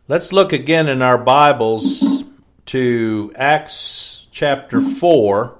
Let's look again in our Bibles to Acts chapter 4.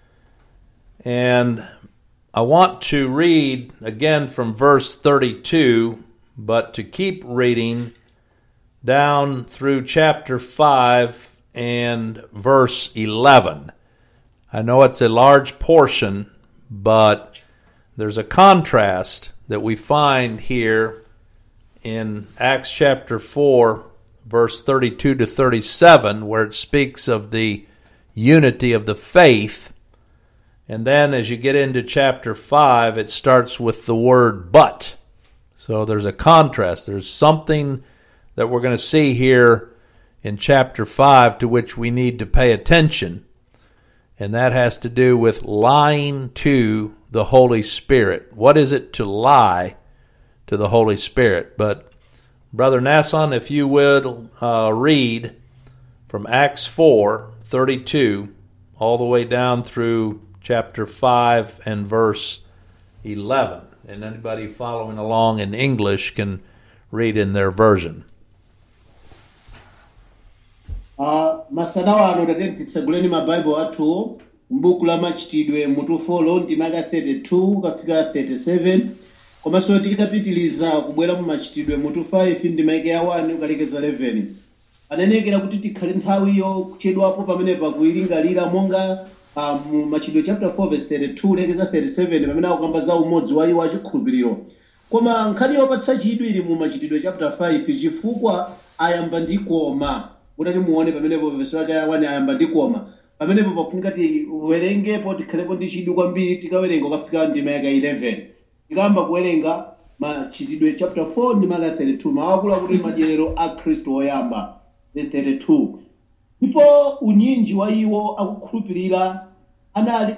And I want to read again from verse 32, but to keep reading down through chapter 5 and verse 11. I know it's a large portion, but there's a contrast that we find here in Acts chapter 4, verse 32 to 37, where it speaks of the unity of the faith. And then as you get into chapter 5, it starts with the word but. So there's a contrast. There's something that we're going to see here in chapter 5 to which we need to pay attention. And that has to do with lying to the Holy Spirit. What is it to lie to the Holy Spirit? But, Brother Nasson, if you would uh, read from Acts 4 32 all the way down through chapter 5 and verse 11. And anybody following along in English can read in their version. Uh, masana wano tate titseguleni mabaibulo athu m'buku la machitidwe mutu 4 ndimaka 32 kafika 37 komanso tikapitiliza kubwera mu machitidwe mutu 5 ndimaka ya 1 ukalekeza 11 ananekera kuti tikhale nthawiyo kuchedwapo pamene pakuilingalira monga uh, mu machitidwe chapter 4 verse 32 lekeza 37 pamene akukamba za umodzi wa iwo achikhulupiriro koma nkhani yopatsa chidwi ili mu machitidwe chapter 5 chifukwa ayamba ndi koma kuti muone pamenepo verse yake ya 1 ayamba ndi koma pamenepo pafunika tiwerengepo tikhalepo ndi chidwi kwambiri tikawerenga ukafika ndima yaka 11 tikayamba kuwerenga machitidwe chapter 4 ndi maka 32 mawakulu akuti madyerero a khristu oyamba verse 32 ndipo unyinji wa iwo akukhulupirira anali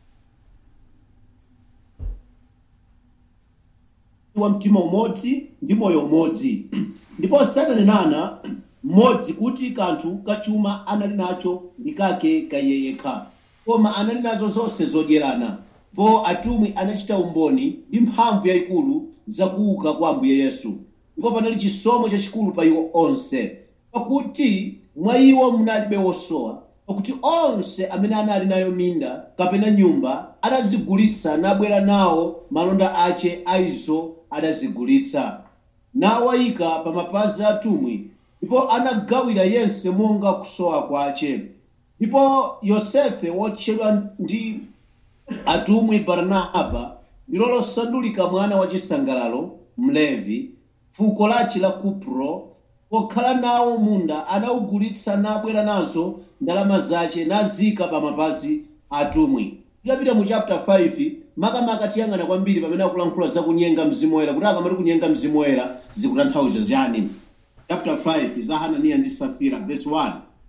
wa mtima umodzi ndi moyo umodzi ndipo satanenana mmodzi kuti kanthu kachuma anali nacho ndi kake kaiye yekha koma anali nazo zonse zodyerana po atumwi anachita umboni ndi mphamvu yayikulu zakuuka kwa ambuye yesu ndipo panali chisomo chachikulu pa iwo onse pakuti mwa iwo munalibe wosowa pakuti onse amene anali nayo minda kapena nyumba anazigulitsa nabwera nawo malonda ache a izo adazigulitsa nawayika pa mapazi a atumwi ndipo anagawira yense monga kusowa kwache ndipo yosefe wotchedwa ndi atumwi barnaba ndilo losandulika mwana wa chisangalalo mlevi fuko lachi la kupro pokhala nawo munda anawugulitsa nabwera nazo ndalama zache nazika pa mapazi atumwi tikapita mu chapter 5 makamaka tiyang'ana kwambiri pamene akulankhula za kunyenga mzimu woyera kuti akamati kunyenga mzimu woyera zikutanthauza ziyani chapter 5 za hananiya ndi safira verse 1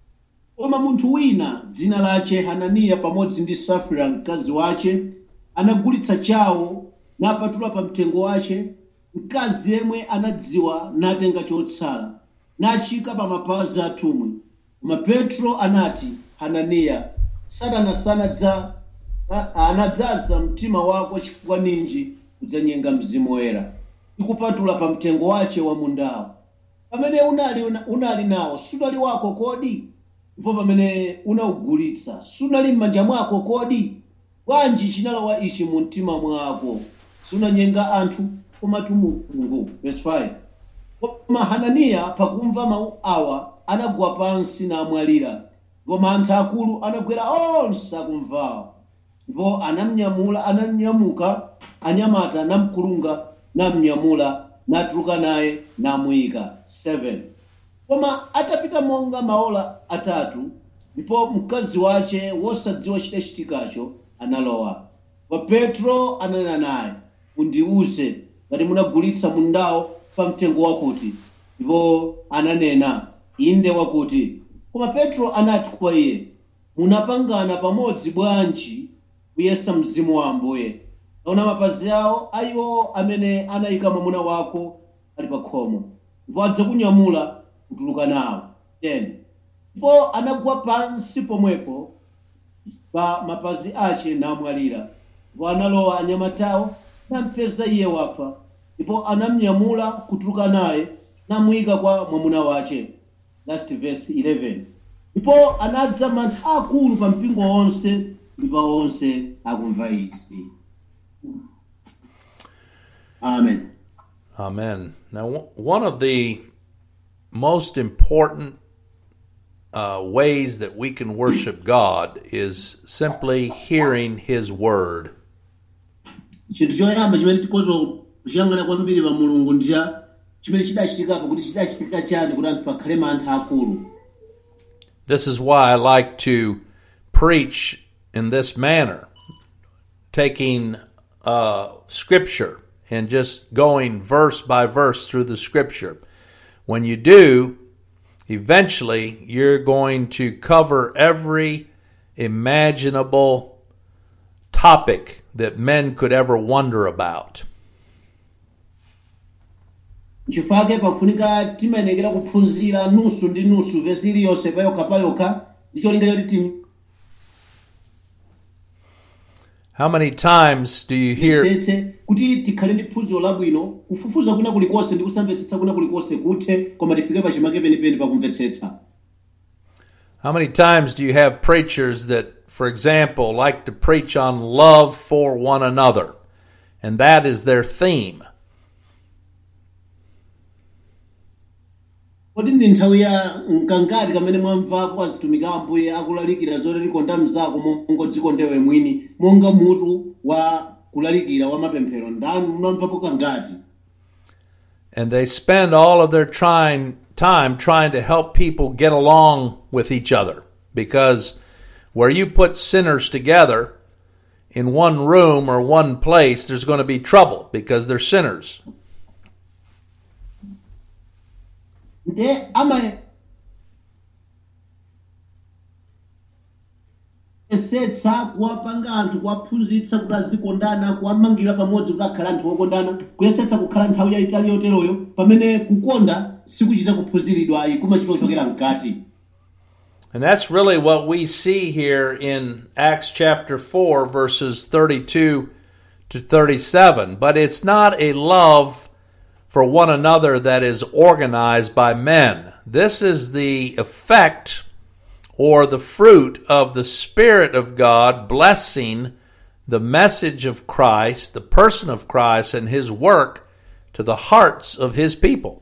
koma munthu wina dzina lache hananiya pamodzi ndi safira mkazi wache anagulitsa chawo napatula pa mtengo wache mkazi yemwe anadziwa natenga chotsala nachika pa mapazi atumwi koma petro anati hananiya satana sanadza a- anadzaza mtima wako chifukwa ninji kudzanyenga mzimu woyera tikupatula pa mtengo wache wa mundawo pamene unali, unali nawo sunali wako kodi ndipo pamene unawugulitsa sunali m'manja mwako kodi bwanji chinalowa ichi mu mtima mwako sunanyenga anthu komatu mulungu verse 5 koma hananiya pakumva mawu awa anagwa pansi namwalira ndipo mantha akulu anagwera onse akumvawo ndipo anamnyamula ananyamuka anyamata namkulunga namnyamula natuluka naye namuyika 7 koma atapita monga maola atatu ndipo mkazi wache wosadziwa chitachitikacho analowa pa petro ananena naye undiuze ngati munagulitsa mundawo pa mtengo wakuti ndipo ananena inde wakuti koma petro anati kwa iye munapangana pamodzi bwanji kuyesa mzimu wa ambuye naona mapazi awo ayiwo amene anayika mwamuna wako ali pa khomo ndipo adzakunyamula kutuluka nawo 10 ndipo anagwa pansi pomwepo pa mapazi ache namwalira ndipo analowa anyamatawo nampeza iye wafa ndipo anamnyamula kutuluka naye namuyika kwa mwamuna wace last verse 11 ndipo anadza mantha akulu pa mpingo wonse ndi pa onse akumva izi amen Amen. Now, w- one of the most important uh, ways that we can worship God is simply hearing His Word. chinthu choyamba chimene tikozo kuchiyang'ana kwambiri pa mulungu ndiya chimene chidachitikapo kuti chidachitika chani kuti anthu pakhale mantha akulu This is why I like to preach in this manner, taking uh, Scripture and just going verse by verse through the Scripture. When you do, eventually you're going to cover every imaginable topic that men could ever wonder about. nchifukwa pafunika timayenekera kuphunzira nusu ndi nusu vesi iliyonse payokha payokha ndi cholinga choti tim How many times do you hear setse kuti tikhale ndi phunziro labwino kufufuza kuna kulikonse ndi kusamvetsetsa kuna kulikonse kuthe koma tifike pachimake penipeni pakumvetsetsa How many times do you have preachers that, for example, like to preach on love for one another? And that is their theme. kodi ndi nthawi ya mkangati kamene mwamvapo azitumiki a ambuye akulalikira zoti likonda mnzako monga dzikondewe mwini monga mutu wa kulalikira wa mapemphero ndani mwamvapo kangati And they spend all of their trying, time trying to help people get along with each other. Because where you put sinners together in one room or one place, there's going to be trouble because they're sinners. nde ama esetsa kuwapanga anthu kuwaphunzitsa kuti azikondana kuwamangira pamodzi kuti akhale anthu okondana kuyesetsa kukhala nthawi yayitali yoteroyo pamene kukonda sikuchita kuphunziridwa ayi kumachita kuchokera mkati And that's really what we see here in Acts chapter 4, verses 32 to 37. But it's not a love for one another that is organized by men. This is the effect or the fruit of the Spirit of God blessing the message of Christ, the person of Christ, and his work to the hearts of his people.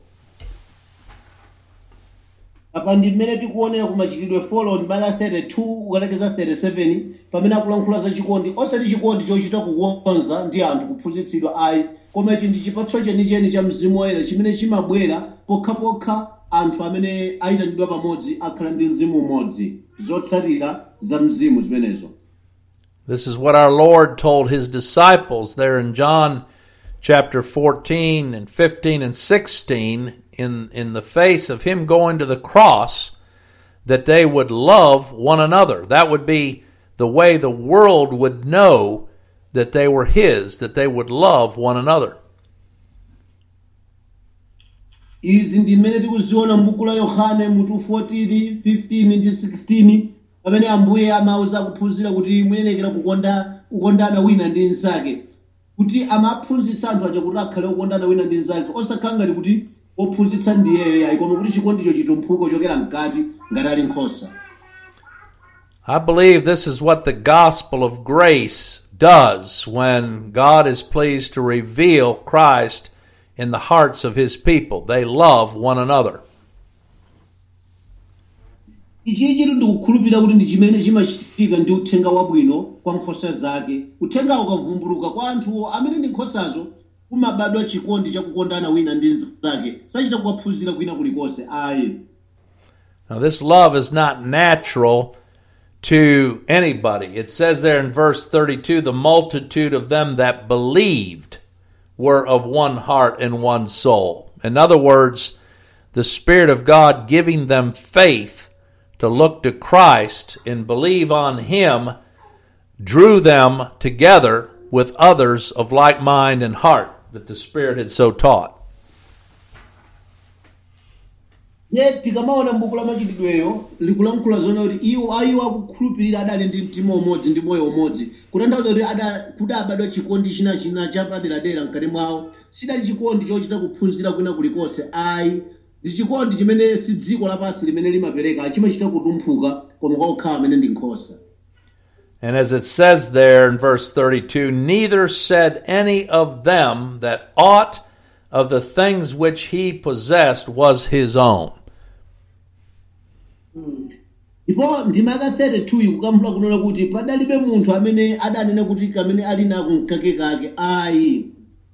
apa ndi mmene tikuonera ku machitidwe 4 mbala 32 kukalekeza 37 pamene akulankhula za chikondi osati chikondi chochita kukonza ndi anthu kuphunzitsidwa ayi koma ichi ndi chipatso chenicheni cha mzimu woyera chimene chimabwera pokhapokha anthu amene ayitanidwa pamodzi akhala ndi mzimu umodzi zotsatira za mzimu zimenezo This is what our Lord told his disciples there in John chapter 14 and 15 and 16 in, in the face of him going to the cross that they would love one another. That would be the way the world would know that they were his, that they would love one another. izi ndi mmene tikuziona m'buku la yohane mutu 14 15 ndi 16 pamene ambuye amauza akuphunzira kuti muyenekera kukonda kukondana wina ndi mnzake kuti amaphunzitsa anthu aja kuti akhale okondana wina ndi mnzake osakhala ngati kuti ophunzitsa ndiyeyo yayi koma kuti chikondicho chitumphuko chokera mkati ngati ali nkhosa I believe this is what the gospel of grace does when God is pleased to reveal Christ in the hearts of his people. They love one another. ichi chitu ndikukhulupirira kuti ndi chimene chimachitika ndi uthenga wabwino kwa nkhosa zake uthengawo ukavumbuluka kwa anthuwo amene ndi nkhosazo kumabadwa chikondi chakukondana wina ndi mnzake sachita kuwaphunzira kwina kulikonse ayi Now, this love is not natural to anybody. It says there in verse 32 the multitude of them that believed were of one heart and one soul. In other words, the Spirit of God giving them faith to look to Christ and believe on Him drew them together with others of like mind and heart that the Spirit had so taught. ye tikamaona m'buku la machitidweyo likulankhula zona kuti iwo ayiwo akukhulupirira adali ndi mtima umodzi ndi moyo umodzi kutanthauza kuti ada- kudabadwa chikondi china china chapaderadera mkati mwawo sidali chikondi chochita kuphunzira kwina kulikonse ayi ndi chikondi chimene si dziko lapansi limene limapereka chimachita kutumphuka koma kwa okhawa amene ndi nkhosa And as it says there in verse 32, neither said any of them that aught of the things which he possessed was his own. ndipo ndimaka 32 kukamphula kunena kuti padalibe munthu amene adanena kuti kamene ali nako mkake kake ayi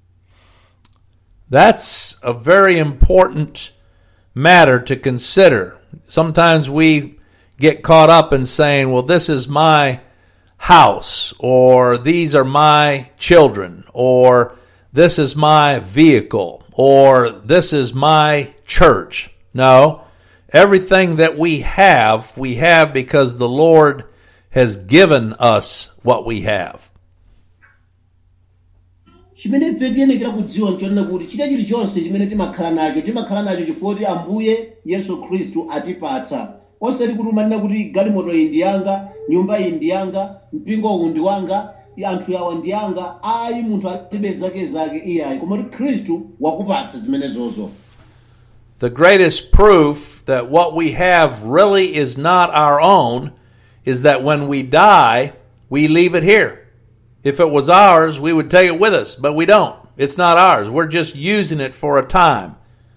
That's a very important matter to consider. Sometimes we get caught up in saying, well, this is my house, or these are my children, or this is my vehicle, or this is my church. No. Everything that we have, we have because the Lord has given us what we have. chimene ife tiyenekera kudziwa nchonena kuti chita chilichonse chimene timakhala nacho timakhala nacho chifukwa kuti ambuye yesu khristu atipatsa osati kuti umanena kuti galimoto iyi ndi yanga nyumba iyi ndi yanga mpingo uwu ndi wanga anthu awa ndi yanga ayi munthu alibe zake zake iyayi koma kuti khristu wakupatsa zimenezozo The greatest proof that what we have really is not our own is that when we die, we leave it here. If it was ours, we would take it with us, but we don't. It's not ours. We're just using it for a time.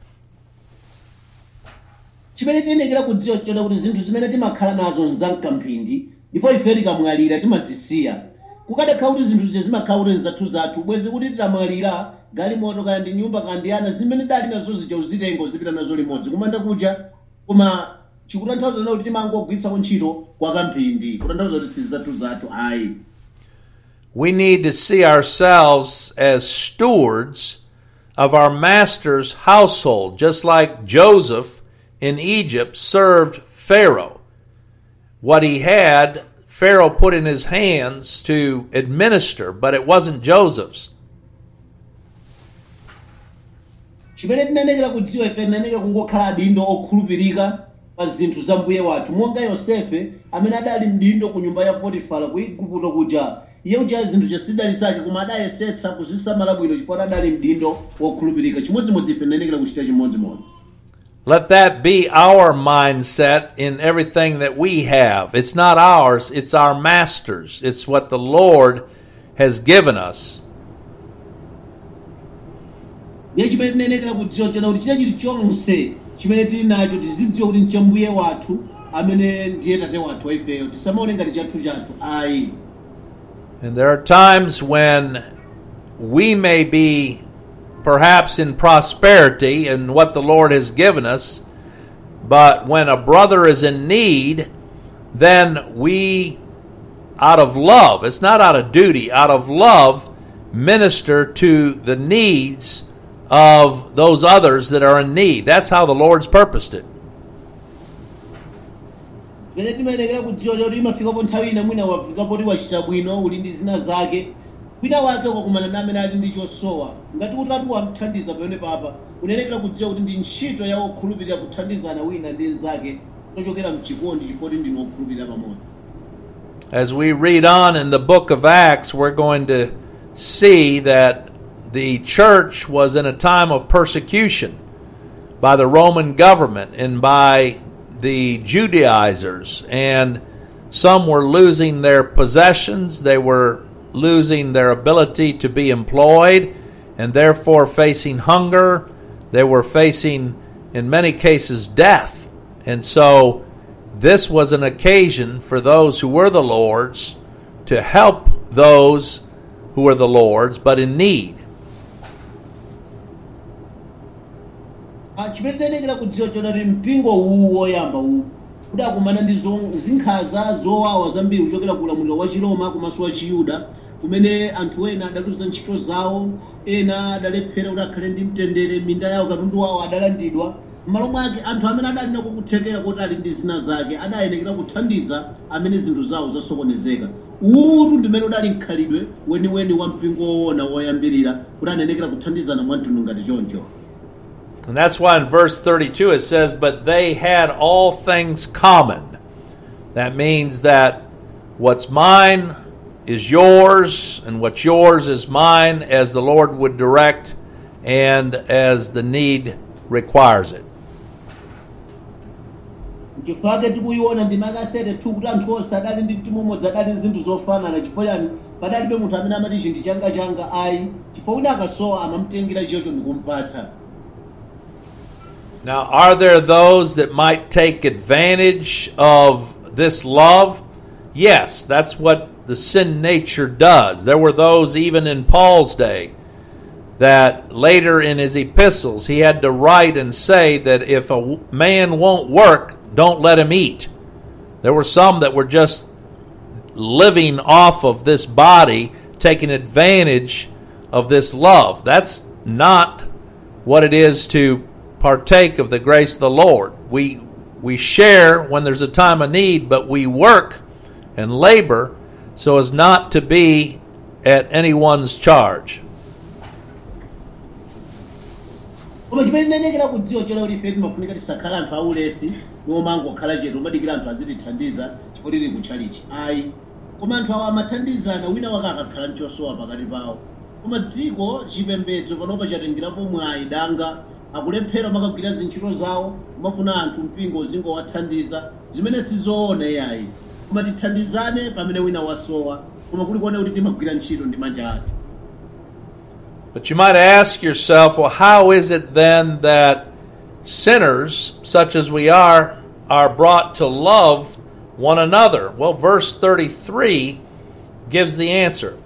chimene tiyenekera kudziwa chona kuti zinthu zimene timakhala nazo nzamkamphindi ndipo ife tikamwalira timazisiya kukadakhala kuti zinthu zize zimakhala kuti nzathu zathu bwezi kuti titamwalira galimoto kaya ndi nyumba kaya ndi ana zimene dali nazo zija uzitenga uzipita nazo limodzi kumanda kuja koma chikutanthauza zina kuti timangogwiritsako ntchito kwa kamphindi kutanthauza kuti sizathu zathu ayi We need to see ourselves as stewards of our master's household, just like Joseph in Egypt served Pharaoh. What he had, Pharaoh put in his hands to administer, but it wasn't Joseph's. chimene tinanekera kudziwa ife tinanekera kungokhala adindo okhulupirika pa zinthu za mbuye wathu monga yosefe amene adali mdindo ku nyumba ya potifara ku igupto kuja iye uja zinthu zasidali zake koma adayesetsa kuzisamala bwino chifukwa adali mdindo wokhulupirika chimodzimodzi ife tinanekera kuchita chimodzimodzi Let that be our mindset in everything that we have. It's not ours, it's our master's. It's what the Lord has given us. ndiye chimene tinanekera kudziwa chona kuti china chilichonse chimene tili nacho tizidziwa kuti ncha mbuye wathu amene ndiye tate wathu wa ifeyo tisamaone ngati chathu chathu ayi And there are times when we may be perhaps in prosperity in what the Lord has given us, but when a brother is in need, then we, out of love, it's not out of duty, out of love, minister to the needs of those others that are in need. That's how the Lord's purposed it. pene timayenekera kudziwa kuti imafikapo nthawi ina mwina wafikapo kuti wachita bwino uli ndi zina zake wina wake wakumana na amene ali ndi chosowa ngati utatu wamthandiza pamene papa unenekera kudziwa kuti ndi ntchito ya wokhulupirira kuthandizana wina ndi nzake tochokera mchikondi chifukwa ndinu wokhulupirira pamodzi As we read on in the book of Acts, we're going to see that the church was in a time of persecution by the Roman government and by the Judaizers, and some were losing their possessions, they were losing their ability to be employed, and therefore facing hunger. They were facing, in many cases, death. And so, this was an occasion for those who were the Lord's to help those who were the Lord's but in need. Ah, chimene tiyenekera kudziwa chona kuti mpingo uwu woyamba uwu udakumana ndi zo- zinkhanza zowawa zambiri kuchokera ku ulamuliro wa chiroma komanso wa chiyuda kumene anthu ena adaluza ntchito zawo ena adalephera kuti akhale ndi mtendere minda yawo katundu wawo adalandidwa m'malo mwake anthu amene adali nako kuthekera kuti ali ndi zina zake adayenekera kuthandiza amene zinthu zawo zasokonezeka uwu ndimene udali mkhalidwe weniweni wa mpingo woona woyambirira kuti anenekera kuthandizana mwamtundu ngati choncho And that's why in verse 32 it says, But they had all things common. That means that what's mine is yours, and what's yours is mine as the Lord would direct and as the need requires it. chifukwa tikuiona ndi maka 32 kuti anthu onse adali ndi mtima umodzi adali ndi zinthu zofanana chifukwa chani padalibe munthu amene amati ichi ndi changa changa ayi chifukwa wina akasowa amamutengera chiyocho ndikumpatsa Now, are there those that might take advantage of this love? Yes, that's what the sin nature does. There were those even in Paul's day that later in his epistles he had to write and say that if a w- man won't work, don't let him eat. There were some that were just living off of this body, taking advantage of this love. That's not what it is to partake of the grace of the Lord. We we share when there's a time of need, but we work and labor so as not to be at anyone's charge. koma chimene ndinenekera kudziwa chola kuti ife timafunika tisakhala anthu aulesi nomwe angokhala chetu umadikira anthu azitithandiza chifukwa tili kutchalichi ayi koma anthu awa amathandizana wina wake akakhala mchosowa pakati pawo koma dziko chipembedzo panopa chatengerapo mwayi danga akulephera makagwira zintchito zawo kumafuna anthu mpingo uzingowathandiza zimene sizoona yayi koma tithandizane pamene wina wasowa koma kuli kuona kuti timagwira ntchito ndi manja athu But you might ask yourself, well, how is it then that sinners, such as we are, are brought to love one another? Well, verse 33 gives the answer.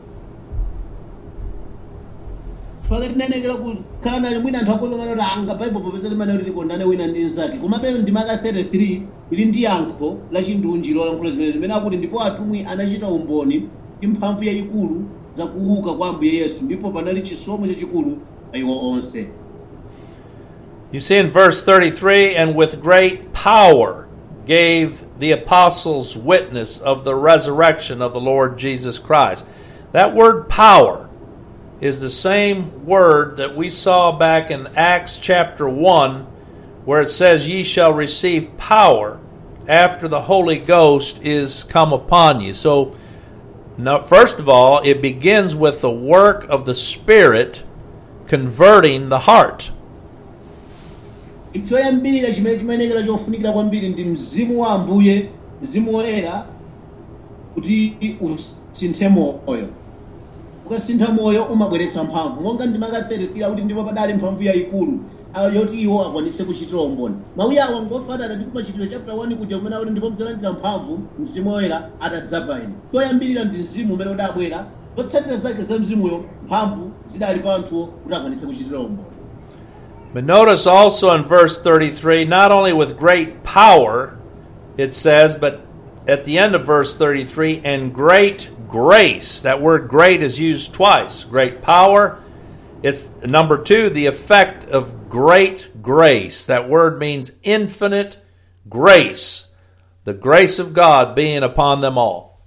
faka tinenekera kukhala naye mwina anthu akozongana kuti anga baibo popeza limane kuti tikondane wina ndi nzake koma peno ndi maka 33 ili ndi yankho la chindunji lolankhula zimene zimene akuti ndipo atumwi anachita umboni ndi mphamvu yayikulu za kuuka kwa ambuye yesu ndipo panali chisomo chachikulu pa iwo onse You see in verse 33 and with great power gave the apostles witness of the resurrection of the Lord Jesus Christ. That word power is the same word that we saw back in Acts chapter 1 where it says, Ye shall receive power after the Holy Ghost is come upon you. So, now, first of all, it begins with the work of the Spirit converting the heart. choyambirira chimene chimenekera chofunikira kwambiri ndi mzimu wa ambuye mzimu woyera kuti usinthe moyo ukasintha moyo umabweretsa mphamvu monga ndi maka 33 kuti ndipo padali mphamvu yayikulu ah, yoti iwo akwanitse kuchitira umboni mawuyi awa ngofanana ndi kumachitiro chapter 1 kuja kumene akuti ndipo mudzalandira mphamvu mzimu woyera atadzaza inu choyambirira ndi mzimu umene udabwera zotsatira zake za mzimuyo mphamvu zidali pa anthuwo kuti akwanitse kuchitira umboni But notice also in verse 33, not only with great power, it says, but at the end of verse 33, and great grace. That word great is used twice. Great power. It's number two, the effect of great grace. That word means infinite grace. The grace of God being upon them all.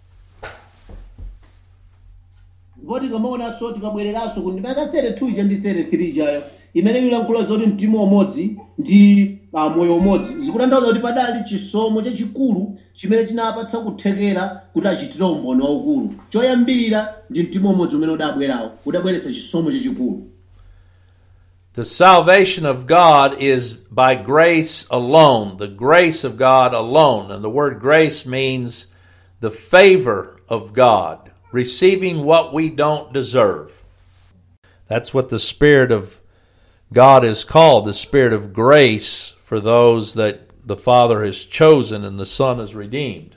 ndipo tikamaonanso tikabwereranso kuti ndimaka 32 ija ndi 33 ijayo imene ilankhula zoti mtima umodzi ndi ah, moyo umodzi zikutanthauza kuti padali chisomo chachikulu chimene chinapatsa kuthekera kuti achitire umboni waukulu choyambirira ndi mtima umodzi umene udabwerawo udabweretsa chisomo chachikulu The salvation of God is by grace alone, the grace of God alone. And the word grace means the favor of God, receiving what we don't deserve. That's what the Spirit of God is called, the Spirit of grace for those that the Father has chosen and the Son has redeemed.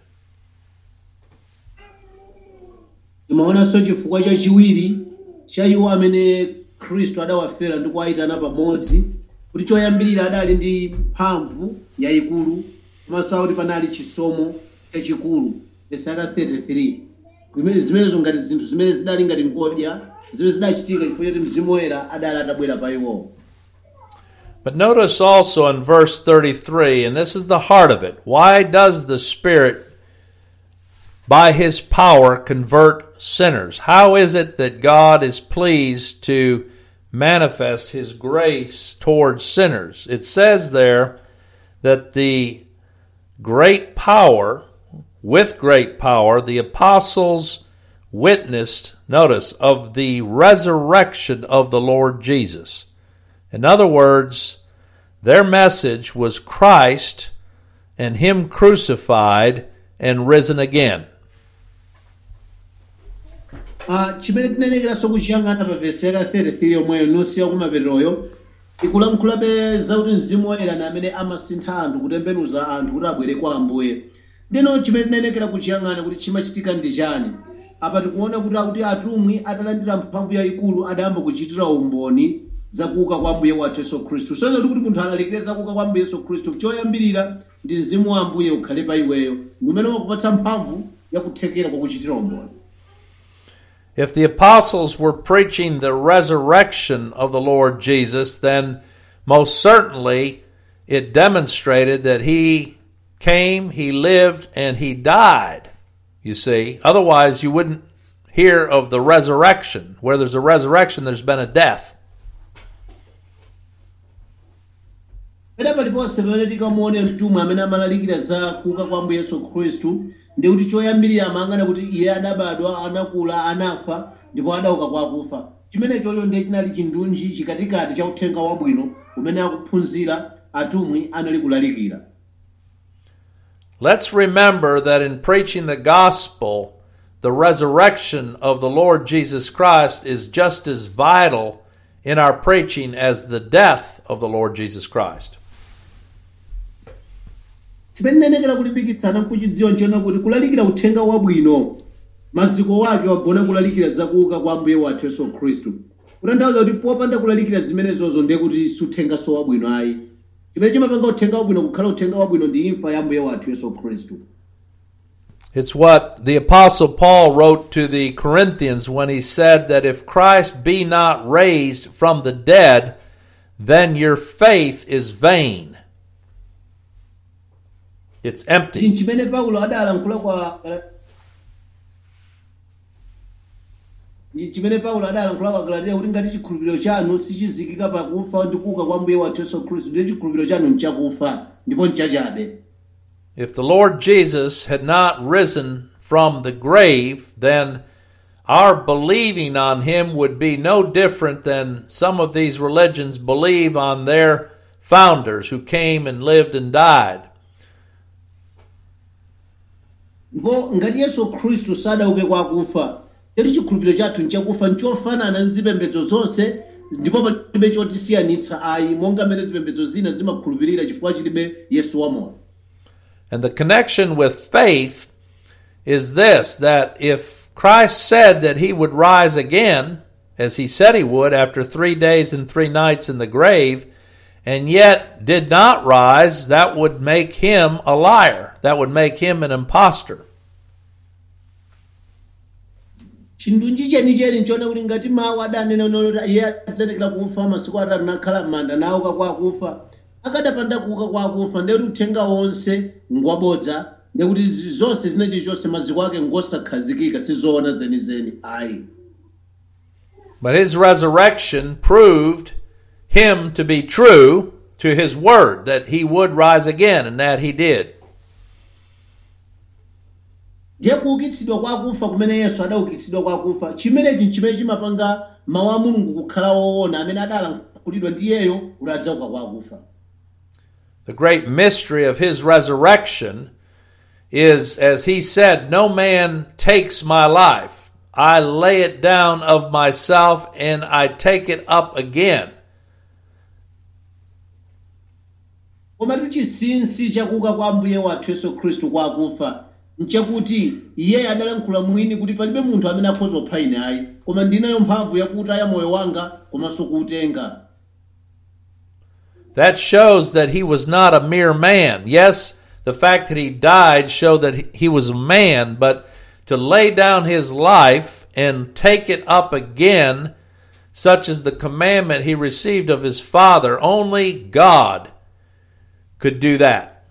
timaonanso chifukwa chachiwiri cha iwo amene khristu adawafera ndi kuwayitana pamodzi kuti choyambirira adali ndi mphamvu yayikulu komanso akuti panali chisomo chachikulu pesaka 33 Kumene- zimenezo ngati zinthu zimene zidali ngati ngodya zimene zidachitika chifukwa choti mzimu woyera adali atabwera pa iwowo But notice also in verse 33, and this is the heart of it. Why does the Spirit, by His power, convert sinners? How is it that God is pleased to manifest His grace towards sinners? It says there that the great power, with great power, the apostles witnessed, notice, of the resurrection of the Lord Jesus. In other words, their message was Christ and Him crucified and risen again. Ah, chimene tinenekeranso kuchiyang'ana pa vesi yaka 33 yomweyo nosiya kumapeteroyo ikulankhulabe zakuti mzimu woyera ni amene amasintha anthu kutembenuza anthu kuti abwere kwa ambuye ndino chimene tinenekera kuchiyang'ana kuti chimachitika ndi chani apa tikuona kuti akuti atumwi atalandira mphamvu yayikulu adayamba kuchitira umboni zakuuka kwa ambuye wathu yesu khristu soza kuti kuti munthu alalikire zakuuka kwa ambuye yesu khristu choyambirira ndi mzimu wa ambuye ukhale pa iweyo ndi umene wakupatsa mphamvu yakuthekera kwa kuchitira umboni If the apostles were preaching the resurrection of the Lord Jesus, then most certainly it demonstrated that he came, he lived, and he died. You see, otherwise you wouldn't hear of the resurrection. Where there's a resurrection, there's been a death. pena paliponse pamene tikamuone mtumwi amene amalalikira za kuuka kwa ambuye yesu khristu ndi kuti choyambirira amayang'ana kuti iye adabadwa anakula anafa ndipo adauka kwa akufa chimene chocho ndiye chinali chindunji chikatikati cha uthenga wabwino umene akuphunzira atumwi anali kulalikira Let's remember that in preaching the gospel, the resurrection of the Lord Jesus Christ is just as vital in our preaching as the death of the Lord Jesus Christ. chimene nenekera kulimbikitsana nkuchidziwa nchiona kuti kulalikira uthenga wabwino maziko wake wagona kulalikira zakuuka kwa ambuye wathu yesu khristu kutanthauza kuti popanda kulalikira zimenezozo ndiye kuti suthengaso wabwino ayi chimene chimapanga uthenga wabwino kukhala uthenga wabwino ndi imfa ya ambuye wathu yesu khristu It's what the Apostle Paul wrote to the Corinthians when he said that if Christ be not raised from the dead, then your faith is vain. It's empty. chinthu chimene paulo adalankhula kwa chimene paulo adalankhula kwa galatiya kuti ngati chikhulupiriro chanu sichizikika pakufa ndi kuuka kwa mbuye wathu yesu khristu ndiye chikhulupiriro chanu nchakufa ndipo nchachabe If the Lord Jesus had not risen from the grave, then our believing on him would be no different than some of these religions believe on their founders who came and lived and died. ndipo ngati yesu khristu sadauke kwa akufa choti chikhulupiriro chathu nchakufa nchofanana ndi zipembedzo zonse ndipo palibe chotisiyanitsa ayi monga mmene zipembedzo zina zimakhulupirira chifukwa chilibe yesu wamoyo And the connection with faith is this that if Christ said that he would rise again, as he said he would after three days and three nights in the grave, and yet did not rise, that would make him a liar. That would make him an impostor. chindunji chenicheni nchoona kuti ngati mawu adanena kuti iye adzanekera kufa masiku atatu nakhala m'manda nauka kwa akufa akadapanda kuuka kwa akufa ndekuti uthenga wonse ngwabodza ndekuti zi- zonse zinechi chonse maziko ake ngosakhazikika sizoona zenizeni ayi But his resurrection proved him to be true to his word, that he would rise again, and that he did. ndiye kuukitsidwa kwa akufa kumene yesu adaukitsidwa kwa akufa chimenechi nchimene chimapanga mawu a mulungu kukhala woona amene adalankhulidwa ndi iyeyo kuti adzauka kwa akufa The great mystery of his resurrection is, as he said, No man takes my life. I lay it down of myself and I take it up again. komatu chinsinsi chakuuka kwa ambuye wathu yesu khristu kwa akufa nchakuti iyeyo adalankhula mwini kuti palibe munthu amene akhoza kupha ine ayi koma ndinayo mphamvu yakutaya moyo wanga komanso kuutenga That shows that he was not a mere man. Yes, the fact that he died showed that he was a man, but to lay down his life and take it up again, such as the commandment he received of his Father, only God could do that.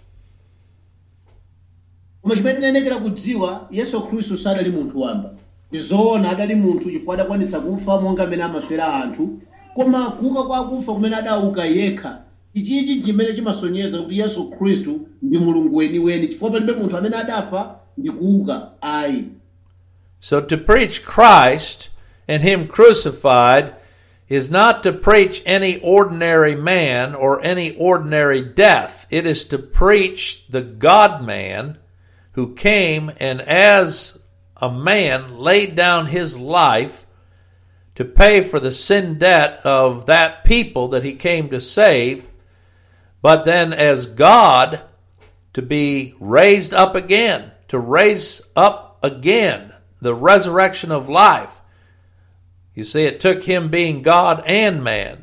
koma chimene tinenekera kudziwa yesu khristu sadali munthu wamba ndizoona adali munthu chifukwa adakwanitsa kufa monga amene amafera anthu koma kuuka kwa akufa kumene adauka yekha ichichi chimene chimasonyeza kuti yesu khristu ndi mulungu weniweni chifukwa palibe munthu amene adafa ndi kuuka ayi So to preach Christ and Him crucified is not to preach any ordinary man or any ordinary death. It is to preach the God man who came and as a man laid down his life to pay for the sin debt of that people that he came to save, but then as God to be raised up again, to raise up again the resurrection of life. You see, it took him being God and man.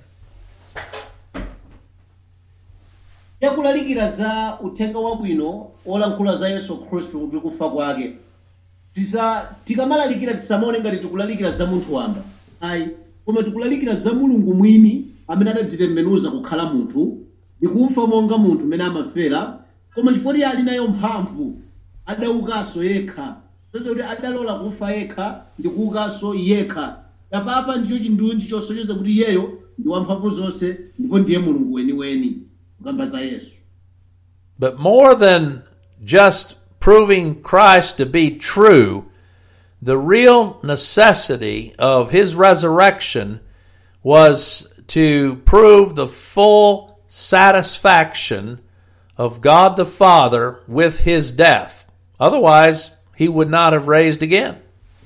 yakulalikira za uthenga wabwino olankhula za yesu khristu kuti kufa kwake tisa tikamalalikira tisamaone ngati tikulalikira za munthu wamba ayi koma tikulalikira za mulungu mwini amene adadzitembenuza kukhala munthu ndikufa monga munthu amene amafera koma chifukwa iye ali nayo mphamvu adaukanso yekha zozo kuti adalola kufa yekha ndi kuukanso yekha apapa ndicho chindunji chosonyeza kuti iyeyo ndi wamphamvu zonse ndipo ndiye mulungu weniweni kukamba za yesu But more than just proving Christ to be true, the real necessity of his resurrection was to prove the full satisfaction of God the Father with his death. Otherwise, he would not have raised again.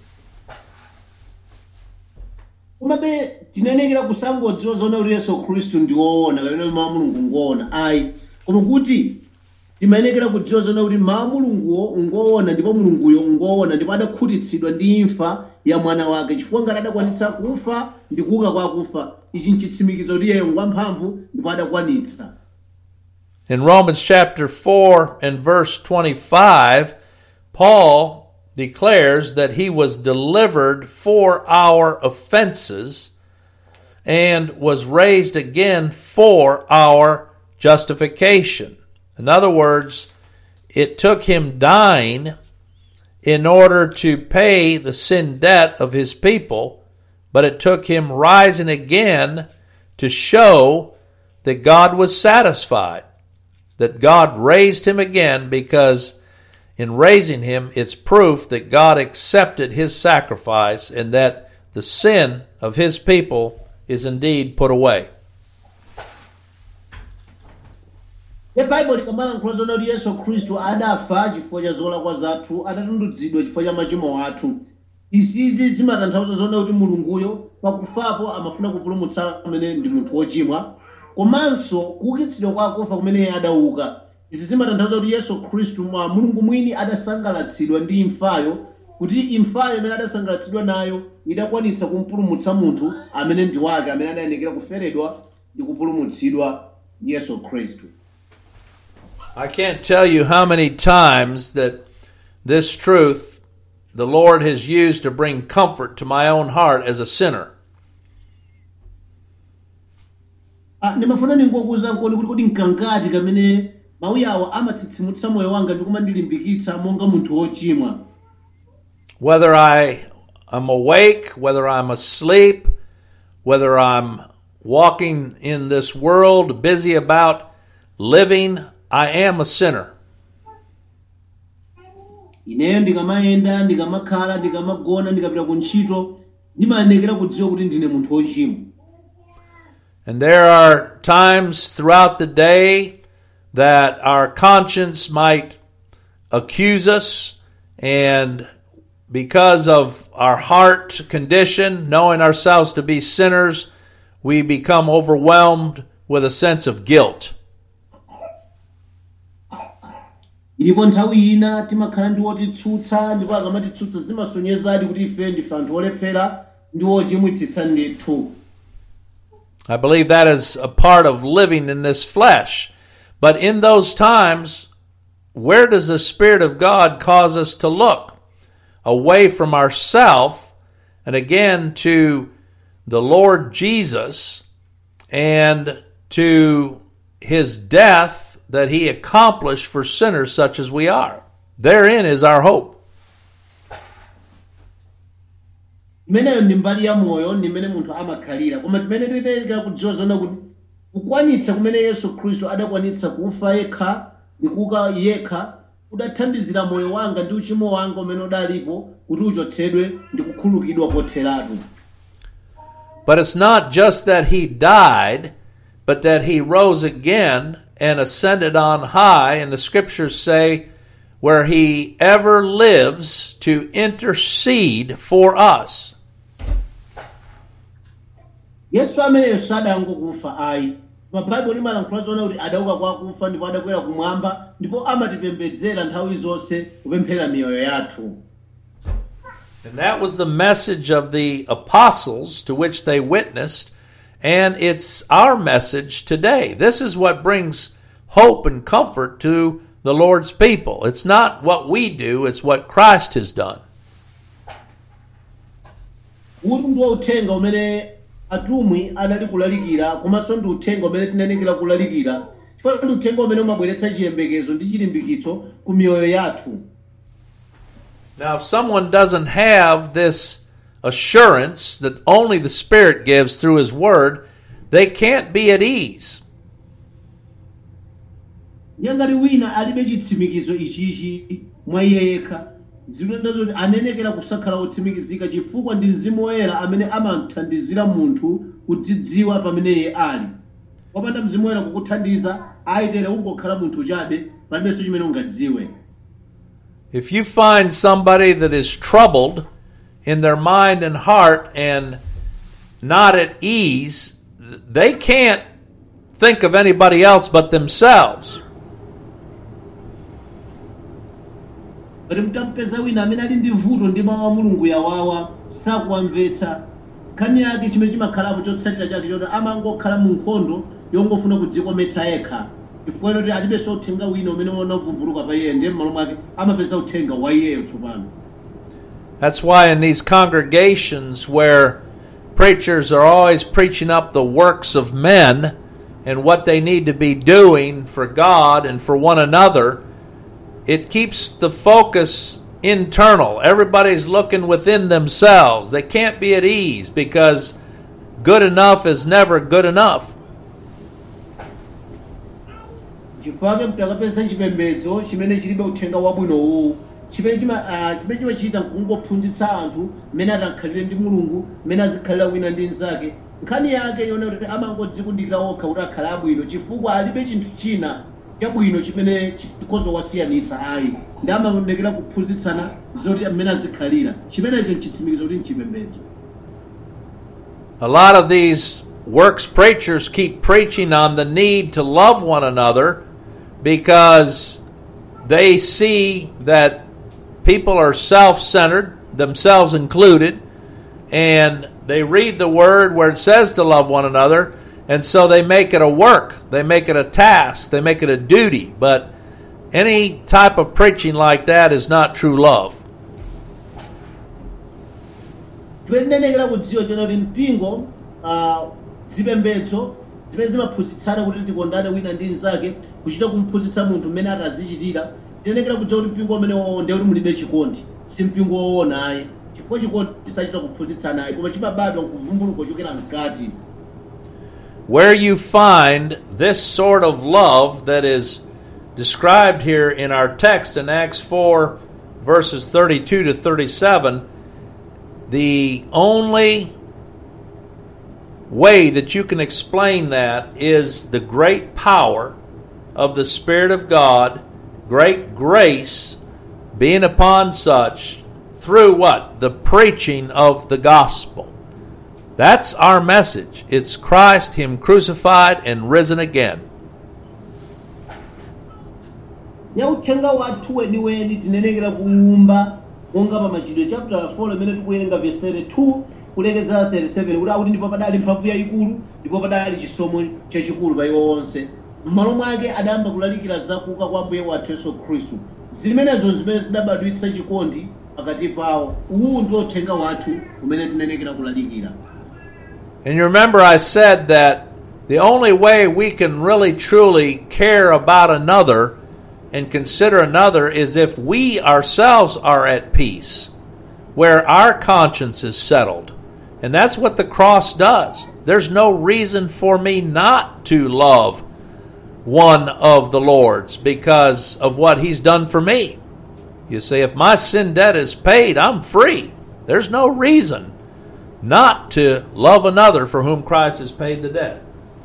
komabe tinenekera kusangodziwa zona kuti yesu khristu ndi woona kapena mawu a mulungu ngoona ayi koma kuti timayenekera kudziwa zona kuti mawu a mulunguwo ngoona ndipo mulunguyo ngoona ndipo adakhutitsidwa ndi imfa ya mwana wake chifukwa ngati adakwanitsa kufa ndi kuuka kwa akufa ichi nchitsimikizo kuti iyeyo ngwamphamvu ndipo adakwanitsa In Romans chapter 4 and verse 25, Paul declares that he was delivered for our offenses and was raised again for our justification. In other words, it took him dying in order to pay the sin debt of his people, but it took him rising again to show that God was satisfied that God raised him again because in raising him, it's proof that God accepted his sacrifice and that the sin of his people is indeed put away. ye baibulo likamalankhula zona kuti yesu khristu adafa chifukwa cha zolakwa zathu atatunduzidwa chifukwa cha machimo athu izizi zimatanthauza zona kuti mulunguyo pakufapo amafuna kupulumutsa amene ndi munthu wochimwa komanso kuukitsidwa kwa akufa kumene iye adauka izi zimatanthauza kuti yesu khristu mwa mulungu mwini adasangalatsidwa ndi imfayo kuti imfayo imene adasangalatsidwa nayo idakwanitsa kumpulumutsa munthu amene ndi wake amene adayenekera kuferedwa ndi kupulumutsidwa ndi yesu khristu I can't tell you how many times that this truth the Lord has used to bring comfort to my own heart as a sinner. Ah, ndimafuna ningokuza nkoni kuti kodi nkangati kamene mawu awa amatsitsimutsa moyo wanga ndi kumandilimbikitsa monga munthu wochimwa Whether I am awake, whether I'm asleep, whether I'm walking in this world busy about living, I am a sinner. ineyo ndikamayenda ndikamakhala ndikamagona ndikapita ku ntchito ndimayenekera kudziwa kuti ndine munthu wochimwa And there are times throughout the day that our conscience might accuse us, and because of our heart condition, knowing ourselves to be sinners, we become overwhelmed with a sense of guilt. ilipo nthawi ina timakhala ndi wotitsutsa ndipo akamatitsutsa zimasonyezadi kuti ife ndife anthu olephera ndi wochimwitsitsa ndithu I believe that is a part of living in this flesh. But in those times, where does the Spirit of God cause us to look? Away from ourself and again to the Lord Jesus and to his death that he accomplished for sinners such as we are. Therein is our hope. imeneyo ndi mbali ya moyo ndi mmene munthu amakhalira koma timene titenekera kudziwa zona kuti kukwanitsa kumene yesu khristu adakwanitsa kufa yekha ndi kuuka yekha kudathandizira moyo wanga ndi uchimo wanga umene udalipo kuti uchotsedwe ndi kukhululukidwa kotheratu But it's not just that he died, but that he rose again and ascended on high. And the scriptures say, where he ever lives to intercede for us. yesu ameneyo sadangokufa ayi mabhaibuli limalankhula zoona kuti adauka kwa akufa ndipo adakwera kumwamba ndipo amatipembedzera nthawi zonse kupemphera miyoyo yathu And that was the message of the apostles to which they witnessed, and it's our message today. This is what brings hope and comfort to the Lord's people. It's not what we do, it's what Christ has done. uwu ndiwo uthenga umene atumwi adali kulalikira komanso ndi uthenga umene tinenekera kulalikira chifukwa ndi uthenga umene umabweretsa chiyembekezo ndi chilimbikitso ku miyoyo yathu Now, if someone doesn't have this assurance that only the Spirit gives through His Word, they can't be at ease. ndiye ngati wina alibe chitsimikizo ichichi mwa iye yekha zikuyenera zoti anenekera kusakhala otsimikizika chifukwa ndi mzimu woyera amene amamthandizira munthu kudzidziwa pamene iye ali popanda mzimu woyera kukuthandiza ayitere ungokhala munthu chabe palibenso chimene ungadziwe If you find somebody that is troubled in their mind and heart and not at ease, they can't think of anybody else but themselves. ngati mtampeza wina amene ali ndi vuto ndi mawu a mulungu yawawa sakuwamvetsa nkhani yake chimene chimakhalapo chotsatira chake choti amangokhala mu nkhondo yongofuna kudzikometsa yekha chifukwa choti alibenso uthenga wina umene unavumbuluka pa iye ndiye m'malo mwake amapeza uthenga wa iyeyo tsopano That's why in these congregations where preachers are always preaching up the works of men and what they need to be doing for God and for one another, it keeps the focus internal. Everybody's looking within themselves. They can't be at ease because good enough is never good enough. chifukwa chake mtakapeza chipembedzo chimene chilibe uthenga wabwinowu chimene chima- ah, chimene chimachita nkungophunzitsa anthu mmene atakhalire ndi mulungu mmene azikhalira wina ndi mnzake nkhani yake yona kuti amangodzikundikira okha kuti akhale abwino chifukwa alibe chinthu china chabwino chimene chikhoza kuwasiyanitsa ayi ndi amaonekera kuphunzitsana zoti mmene azikhalira chimenecho nchitsimikizo kuti nchipembedzo A lot of these works preachers keep preaching on the need to love one another because they see that people are self centered, themselves included, and they read the word where it says to love one another, and so they make it a work, they make it a task, they make it a duty. But any type of preaching like that is not true love. timenenekera kudziwa chona kuti mpingo ah, zipembedzo zimene zimaphunzitsana kuti tikondane wina ndi mnzake kuchita kumphunzitsa munthu mmene atazichitira tiyenekera kudziwa kuti mpingo umene wowo ndiye kuti mulibe chikondi si mpingo woona ayi chifukwa chikondi chisachita kuphunzitsana ayi koma chimabadwa kuvumbuluka kuchokera mkati where you find this sort of love that is described here in our text in Acts 4, verses 32 to 37, the only way that you can explain that is the great power of the Spirit of God, great grace being upon such through what? The preaching of the gospel. That's our message. It's Christ, Him crucified and risen again. ya uthenga wathu weniweni tinenekera kuwumba monga pa machitidwe chapter 4 imene tikuwerenga verse 32 kulekeza 37 kuti akuti ndipo padali mphamvu yayikulu ndipo padali chisomo chachikulu pa iwo onse m'malo mwake adayamba kulalikira zakuuka kwa mbuye wathu yesu khristu zimenezo zimene zidabadwitsa chikondi pakati pawo uwu ndi uthenga wathu umene tinenekera kulalikira And you remember, I said that the only way we can really truly care about another and consider another is if we ourselves are at peace, where our conscience is settled. And that's what the cross does. There's no reason for me not to love one of the Lord's because of what He's done for me. You say, if my sin debt is paid, I'm free. There's no reason not to love another for whom Christ has paid the debt.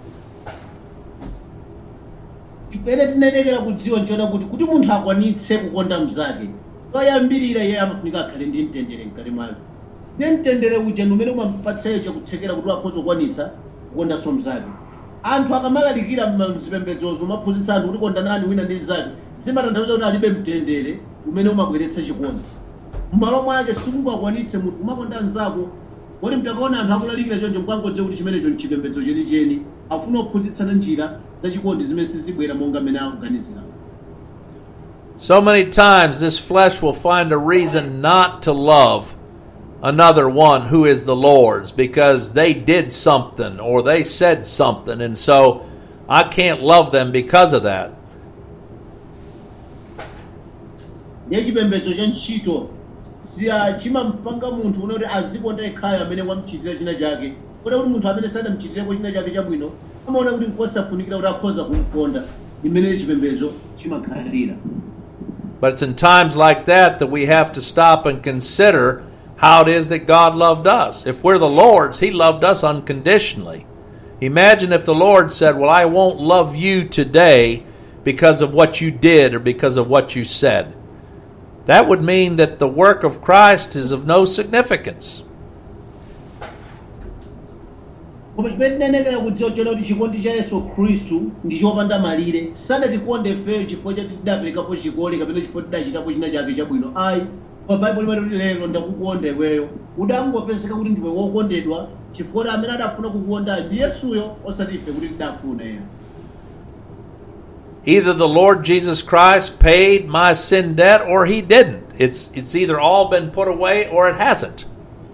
chimene tinenekera kudziwa nchona kuti kuti munthu akwanitse kukonda mnzake toyambirira iye amafunika akhale ndi mtendere mkati mwake ndi mtendere uja ndi umene umapatsayo chakuthekera kuti akhoza kukwanitsa kukondanso mnzake anthu akamalalikira mzipembedzozo umaphunzitsa anthu kuti kondanani wina ndi mnzake zimatanthauza kuti alibe mtendere umene umabweretsa chikondi m'malo mwake sikungakwanitse munthu kumakonda mnzako kuti mtakaona anthu akulalikira choncho mkangodze kuti chimenecho nchipembedzo chenicheni afuna kuphunzitsana njira zachikondi zimene sizibwera monga mmene akuganizira So many times this flesh will find a reason not to love another one who is the Lord's because they did something or they said something, and so I can't love them because of that. ndiye chipembedzo cha ntchito siya chimampanga munthu une kuti azikonda yekhayo amene wamuchitira china chake kota kuti munthu amene sadamuchitireko china chake chabwino amaona kuti nkosafunikira kuti akhoza kumkonda imene chipembedzo chimakhalira But it's in times like that that we have to stop and consider how it is that God loved us. If we're the Lord's, He loved us unconditionally. Imagine if the Lord said, Well, I won't love you today because of what you did or because of what you said. That would mean that the work of Christ is of no significance. koma chimene tinenekera kudziwa chona kuti chikondi cha yesu khristu ndi chopanda malire sadatikonde ifeyo chifukwa chati tidaperekapo chikole kapena chifukwa tidachitapo china chake chabwino ayi pa baibulo limati kuti lero ndakukonda iweyo udangopezeka kuti ndiwe wokondedwa chifukwa kuti amene adafuna kukukonda ndi yesuyo osati ife kuti tidafuna ya Either the Lord Jesus Christ paid my sin debt or He didn't. It's, it's either all been put away or it hasn't.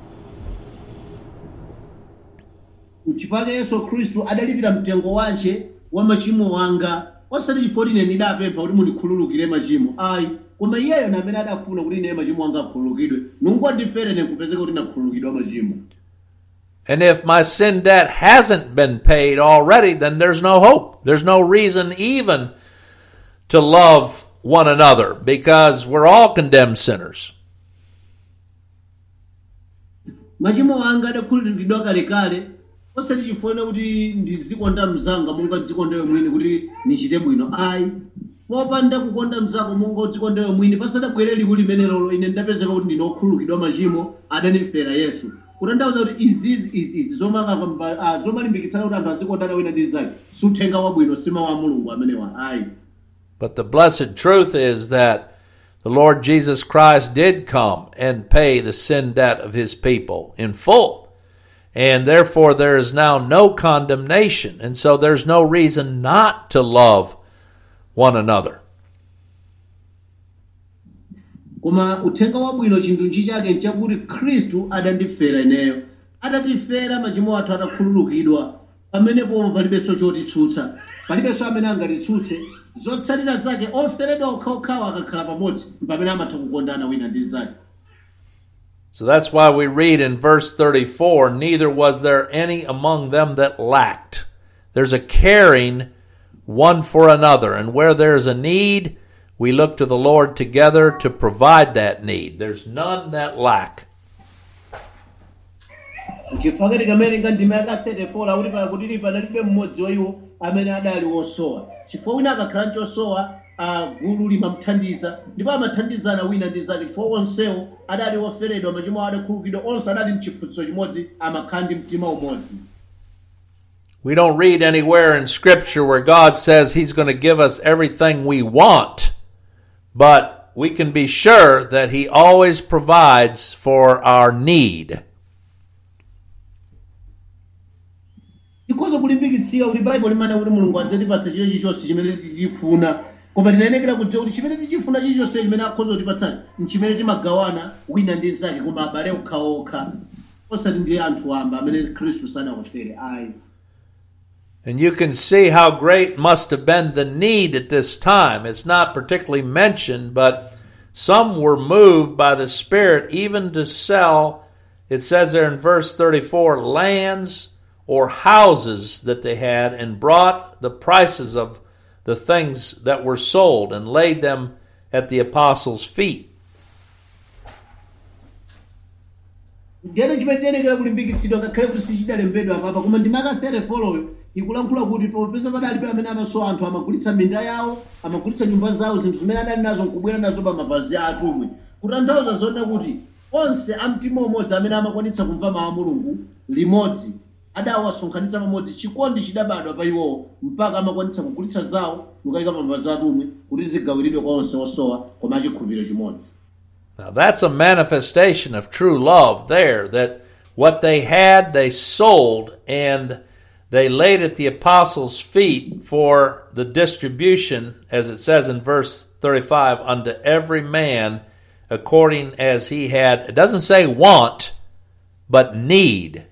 chifukwa cha yesu khristu adalipira mtengo wace wa machimo wanga osati chifukwa kuti ine ndidapempha kuti mundikhululukire machimo ayi koma iyeyo na amene adafuna kuti ine machimo anga akhululukidwe nungondifere ine kupezeka kuti ndakhululukidwa machimo And if my sin debt hasn't been paid already, then there's no hope. There's no reason even to love one another because we're all condemned sinners. machimo anga adakhululukidwa kalekale osati chifukwa kuti ndizikonda mzanga monga dzikondewe mwini kuti nichite bwino ayi popanda kukonda mzako monga udzikondewe mwini pasadabwere liku limenelolo ine ndapezeka kuti ndine okhululukidwa machimo adanifera yesu kutanthauza kuti izizi izizi zomaka- ah, zomalimbikitsana kuti anthu azikondana wina ndi zake suthenga wabwino sima wa mulungu amenewa ayi But the blessed truth is that the Lord Jesus Christ did come and pay the sin debt of his people in full. And therefore there is now no condemnation. And so there's no reason not to love one another. koma uthenga wabwino chinthu nchi chake nchakuti khristu adandifera ineyo atatifera machimo athu atakhululukidwa pamenepo palibenso chotitsutsa palibenso amene angatitsutse zotsatira zake oferedwa okhaokhawo akakhala pamodzi pamene amatha kukondana wina ndi zake So that's why we read in verse 34 Neither was there any among them that lacked. There's a caring one for another. And where there's a need, we look to the Lord together to provide that need. There's none that lack. chifukwa kati kamene ngandima yaka 34 akuti pakutili panalibe mmodzi wa iwo amene adali wosowa chifukwa wina akakhala nchosowa ah, gulu limamthandiza ndipo amathandizana wina ndi zake chifukwa onsewo adali oferedwa machimo awo adakhululukidwa onse adali mchiphunzitso chimodzi amakhala ndi mtima umodzi We don't read anywhere in Scripture where God says He's going to give us everything we want, but we can be sure that He always provides for our need. tikhoza kulimbikitsira kuti baibulo limana kuti mulungu adzatipatsa chilichonse chonse chimene tichifuna koma tinayenekera kudziwa kuti chimene tichifuna chilichonse chimene akhoza kutipatsa nchimene timagawana wina ndi zake koma abale okhaokha osati ndi anthu amba amene khristu sadawafere ayi And you can see how great must have been the need at this time. It's not particularly mentioned, but some were moved by the Spirit even to sell, it says there in verse 34, lands or houses that they had and brought the prices of the things that were sold and laid them at the apostles' feet. ndiyeno chimene tiyenekera kulimbikitsidwa ngakhale kuti sichidalembedwa apapa koma ndimaka 34 ikulankhula kuti popeza padalibe amene amasowa anthu amagulitsa minda yawo amagulitsa nyumba zawo zinthu zimene adali nazo nkubwera nazo pa mapazi a atumwi kutanthauza zoona kuti onse amtima umodzi amene amakwanitsa kumva mawu a mulungu limodzi adawasonkhanitsa pamodzi chikondi chidabadwa pa iwowo mpaka amakwanitsa kugulitsa zawo nkukayika pa mapazi a atumwi kuti zigawiridwe kwa onse osowa koma achikhulupiriro chimodzi Now that's a manifestation of true love there, that what they had they sold and they laid at the apostles' feet for the distribution, as it says in verse 35, unto every man according as he had, it doesn't say want, but need.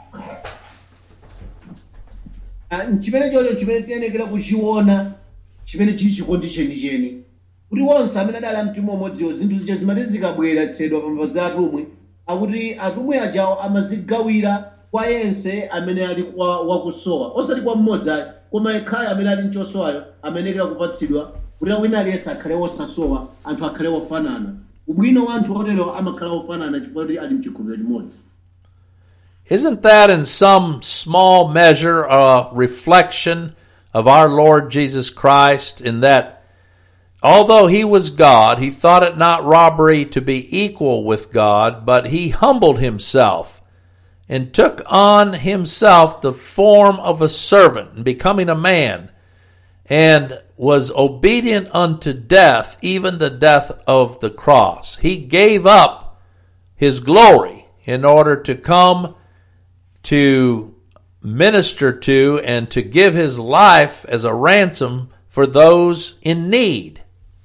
Ah, chimene chocho chimene tiyenekera kuchiona chimene chili chikondi chenicheni kuti onse amene adali amtima umodziwo zinthu zija zimati zikabweretsedwa pa mapazi a atumwi akuti atumwi ajawo amazigawira kwa yense amene ali kwa wakusowa osati kwa mmodzi ayi koma yekhayo amene ali mchosowayo amenekera kupatsidwa kuti wina aliyense akhale wosasowa anthu akhale wofanana ubwino wa anthu oterewa amakhala wofanana chifukwa kuti ali mchikhulupiriro chimodzi Isn't that in some small measure a reflection of our Lord Jesus Christ in that although he was God, he thought it not robbery to be equal with God, but he humbled himself and took on himself the form of a servant, becoming a man, and was obedient unto death, even the death of the cross. He gave up his glory in order to come to minister to and to give his life as a ransom for those in need.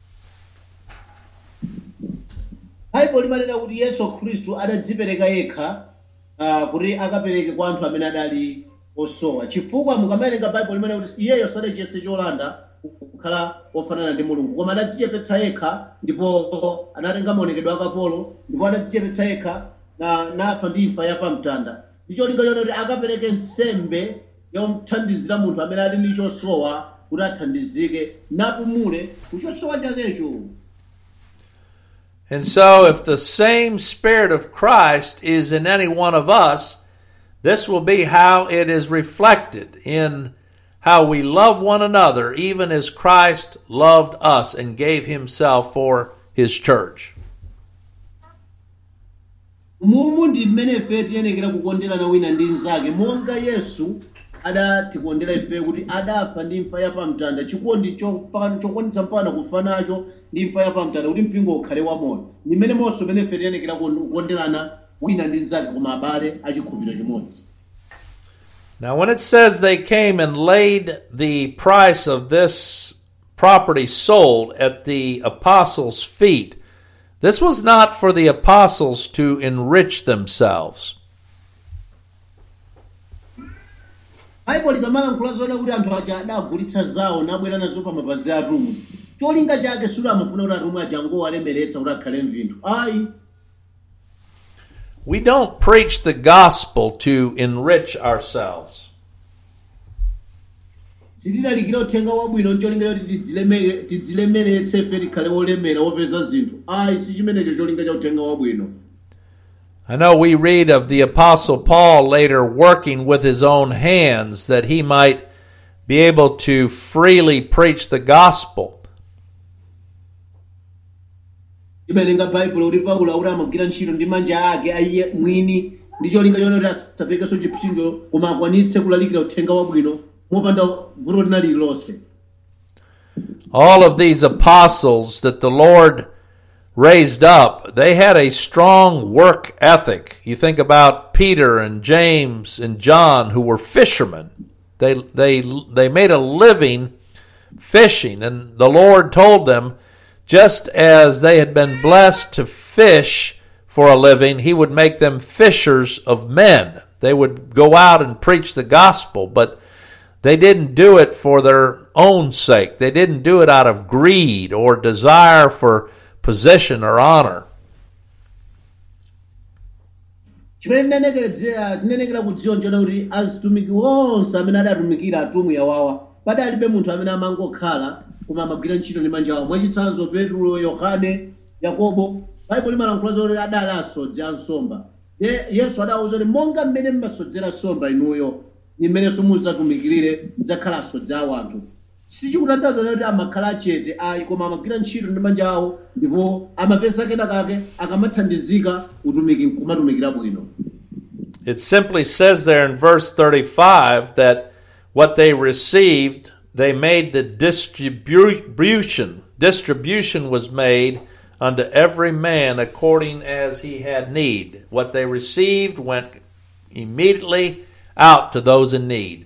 baibulo limanena kuti yesu khristu adadzipereka yekha ah, kuti akapereke kwa anthu amene adali osowa chifukwa mukamawerenga baibulo limanena kuti iyeyo sadachiyese cholanda kukhala ofanana ndi mulungu koma adadzichepetsa yekha ndipo anatenga maonekedwe akapolo ndipo adadzichepetsa yekha na nafa ndi imfa yapamtanda ndi cholinga choti kuti akapereke nsembe yomthandizira munthu amene ali ndi chosowa kuti athandizike napumule kuchosowa chakecho And so, if the same Spirit of Christ is in any one of us, this will be how it is reflected in how we love one another, even as Christ loved us and gave himself for his church. mumu ndi mmene ife tiyenekera kukonderana wina ndi mnzake monga yesu adatikondera ife kuti adafa ndi imfa yapamtanda chikondi chopa- chokwanitsa mpaka kufa nacho ndi imfa yapamtanda kuti mpingo ukhale wamoyo ndi mmene monso mmene ife tiyenekera kukon- kukonderana wina ndi mnzake koma abale achikhulupiriro chimodzi Now, when it says they came and laid the price of this property sold at the apostles' feet, this was not for the apostles to enrich themselves. baibulo likamalankhula zoona kuti anthu aja adagulitsa zawo nabwera nazo pa mapazi a atumwi cholinga chake sulo amafuna kuti atumwi aja angowalemeretsa kuti akhale mvinthu ayi We don't preach the gospel to enrich ourselves. sitilalikira uthenga wabwino ncholinga choti tidzilemere- tidzilemeretse ife tikhale olemera opeza zinthu ayi si chimenecho cholinga cha uthenga wabwino I know we read of the apostle Paul later working with his own hands that he might be able to freely preach the gospel. imalenga baibulo kuti paulo akuti amagwira ntchito ndi manja ake aiye mwini ndi cholinga choti asapekenso chipsinjo koma akwanitse kulalikira uthenga wabwino mopanda vuto lina lililonse all of these apostles that the Lord raised up, they had a strong work ethic. You think about Peter and James and John who were fishermen. They they they made a living fishing and the Lord told them just as they had been blessed to fish for a living, he would make them fishers of men. They would go out and preach the gospel, but they didn't do it for their own sake. They didn't do it out of greed or desire for position or honor. chimene tinanekeredzera tinenekera kudziwa nchona kuti azitumiki onse amene adatumikira atumwi awawa padalibe munthu amene amangokhala koma amagwira ntchito ndi manja awo mwachitsanzo petro yohane yakobo baibulo limalankhula zoti adali asodzi a nsomba ye yesu adawuza kuti monga mmene mmasodzera nsomba inuyo ni mmenenso mudzatumikirire mudzakhala asodzi awo anthu sichikutanthauza kuti amakhala achete ayi koma amagwira ntchito ndi manja awo ndipo amapeza kenakake akamathandizika utumiki nkumatumikira bwino It simply says there in verse 35 that what they received, they made the distribution. Distribution was made unto every man according as he had need. What they received went immediately out to those in need.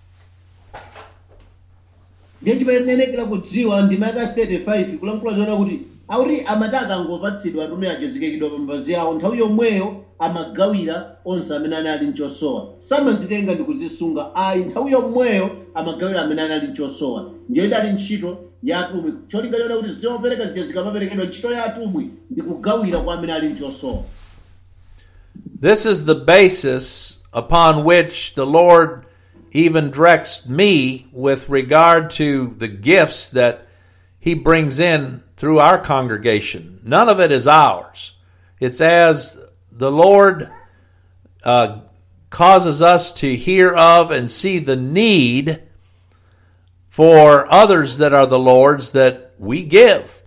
ndiye chimayenekera kudziwa ndima yaka 35 kulankhula zoona kuti akuti amati akangopatsidwa atume achezekekidwa pa mapazi awo nthawi yomweyo amagawira onse amene anali mchosowa samazitenga ndi kuzisunga ayi nthawi yomweyo amagawira amene anali mchosowa ndiyo idali ntchito ya atumwi cholinga chona kuti zopereka zija zikamaperekedwa ntchito ya atumwi ndi kugawira kwa amene ali mchosowa This is the basis upon which the Lord even directs me with regard to the gifts that He brings in through our congregation. None of it is ours. It's as the Lord uh, causes us to hear of and see the need for others that are the Lord's that we give.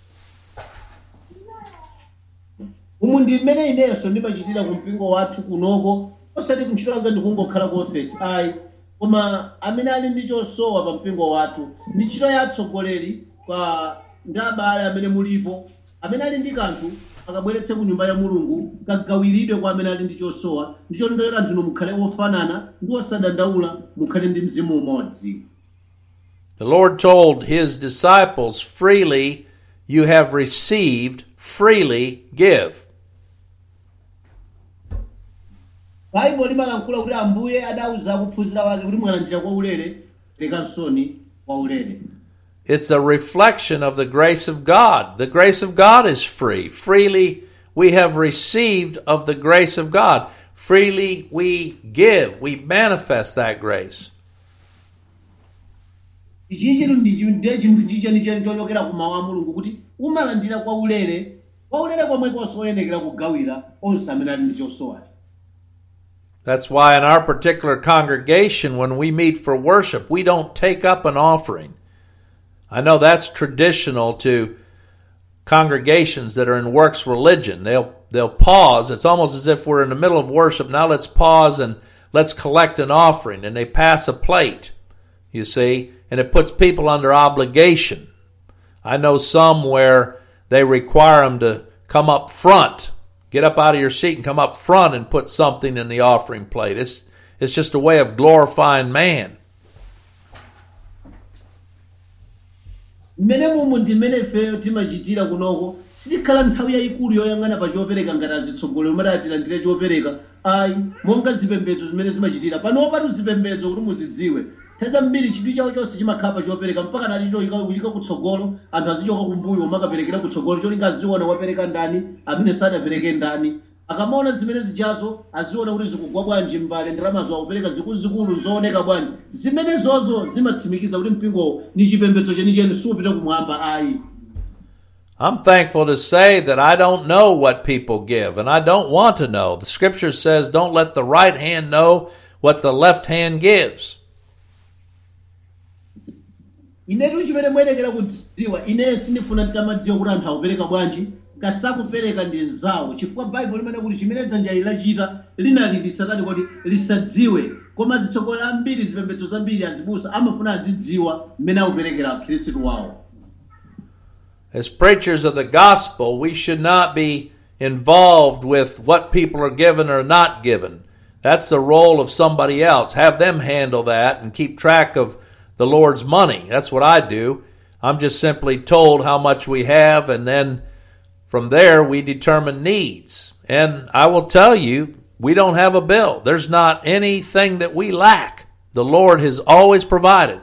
umu ndi mmene inenso ndimachitira ku mpingo wathu kunoko osati kuntchito langa ndikungokhala ku ofesi ayi koma amene ali ndi chosowa pa mpingo wathu ndi ntchito ya atsogoleri kwa ndi abale amene mulipo amene ali ndi kanthu akabweretse ku nyumba ya mulungu kagawiridwe kwa amene ali ndi chosowa ndi cholinga choti anthuno mukhale ofanana ndi osadandaula mukhale ndi mzimu umodzi The Lord told his disciples, freely you have received, freely give. baibulo limalankhula kuti ambuye adauza akuphunzira wake kuti mwalandira kwa ulere perekansoni kwa ulere It's a reflection of the grace of God. The grace of God is free. Freely we have received of the grace of God. Freely we give. We manifest that grace. ichi chinthu ndichi ndiye chinthu chichenicheni chochokera ku mawu a mulungu kuti umalandira kwa ulere kwa ulere komwe kosoyenekera kugawira onse amene ali ndi chosowa That's why in our particular congregation, when we meet for worship, we don't take up an offering. I know that's traditional to congregations that are in works religion. They'll they'll pause. It's almost as if we're in the middle of worship. Now let's pause and let's collect an offering. And they pass a plate, you see, and it puts people under obligation. I know some where they require them to come up front, get up out of your seat and come up front and put something in the offering plate. It's it's just a way of glorifying man. mmene mumu ndi mmene ifeyo timachitira kunoko sitikhala nthawi yayikulu yoyang'ana pa chopereka ngati azitsogolero umati atilandire chopereka ayi monga zipembedzo zimene zimachitira panopatu zipembedzo kuti muzidziwe nthawi zambiri chidwi chawo chonse chimakhala pa chopereka mpaka nati choyika kutsogolo anthu azichoka kumbuyo omakaperekera kutsogolo cholinga aziona wapereka ndani amene sadapereke ndani akamaona zimene zijazo aziona kuti zikugwa bwanji mbale ndalamazo akupereka zikuluzikulu zooneka bwanji zimene zozo zimatsimikiza kuti mpingowo ni chipembedzo chenicheni siupita kumwamba ayi I'm thankful to say that I don't know what people give, and I don't want to know. The scripture says, don't let the right hand know what the left hand gives. inetu chimene muyenekera kudziwa ineyo sindifuna ntamadziwa kuti anthu akupereka bwanji kasakupereka ndi zawo chifukwa baibulo limene kuti chimene dzanja lachita linali lisatani kuti lisadziwe koma zitsogoleri ambiri zipembedzo zambiri azibusa amafuna azidziwa mmene akuperekera khristu wawo As preachers of the gospel, we should not be involved with what people are given or not given. That's the role of somebody else. Have them handle that and keep track of the Lord's money. That's what I do. I'm just simply told how much we have, and then from there we determine needs. And I will tell you, we don't have a bill. There's not anything that we lack. The Lord has always provided.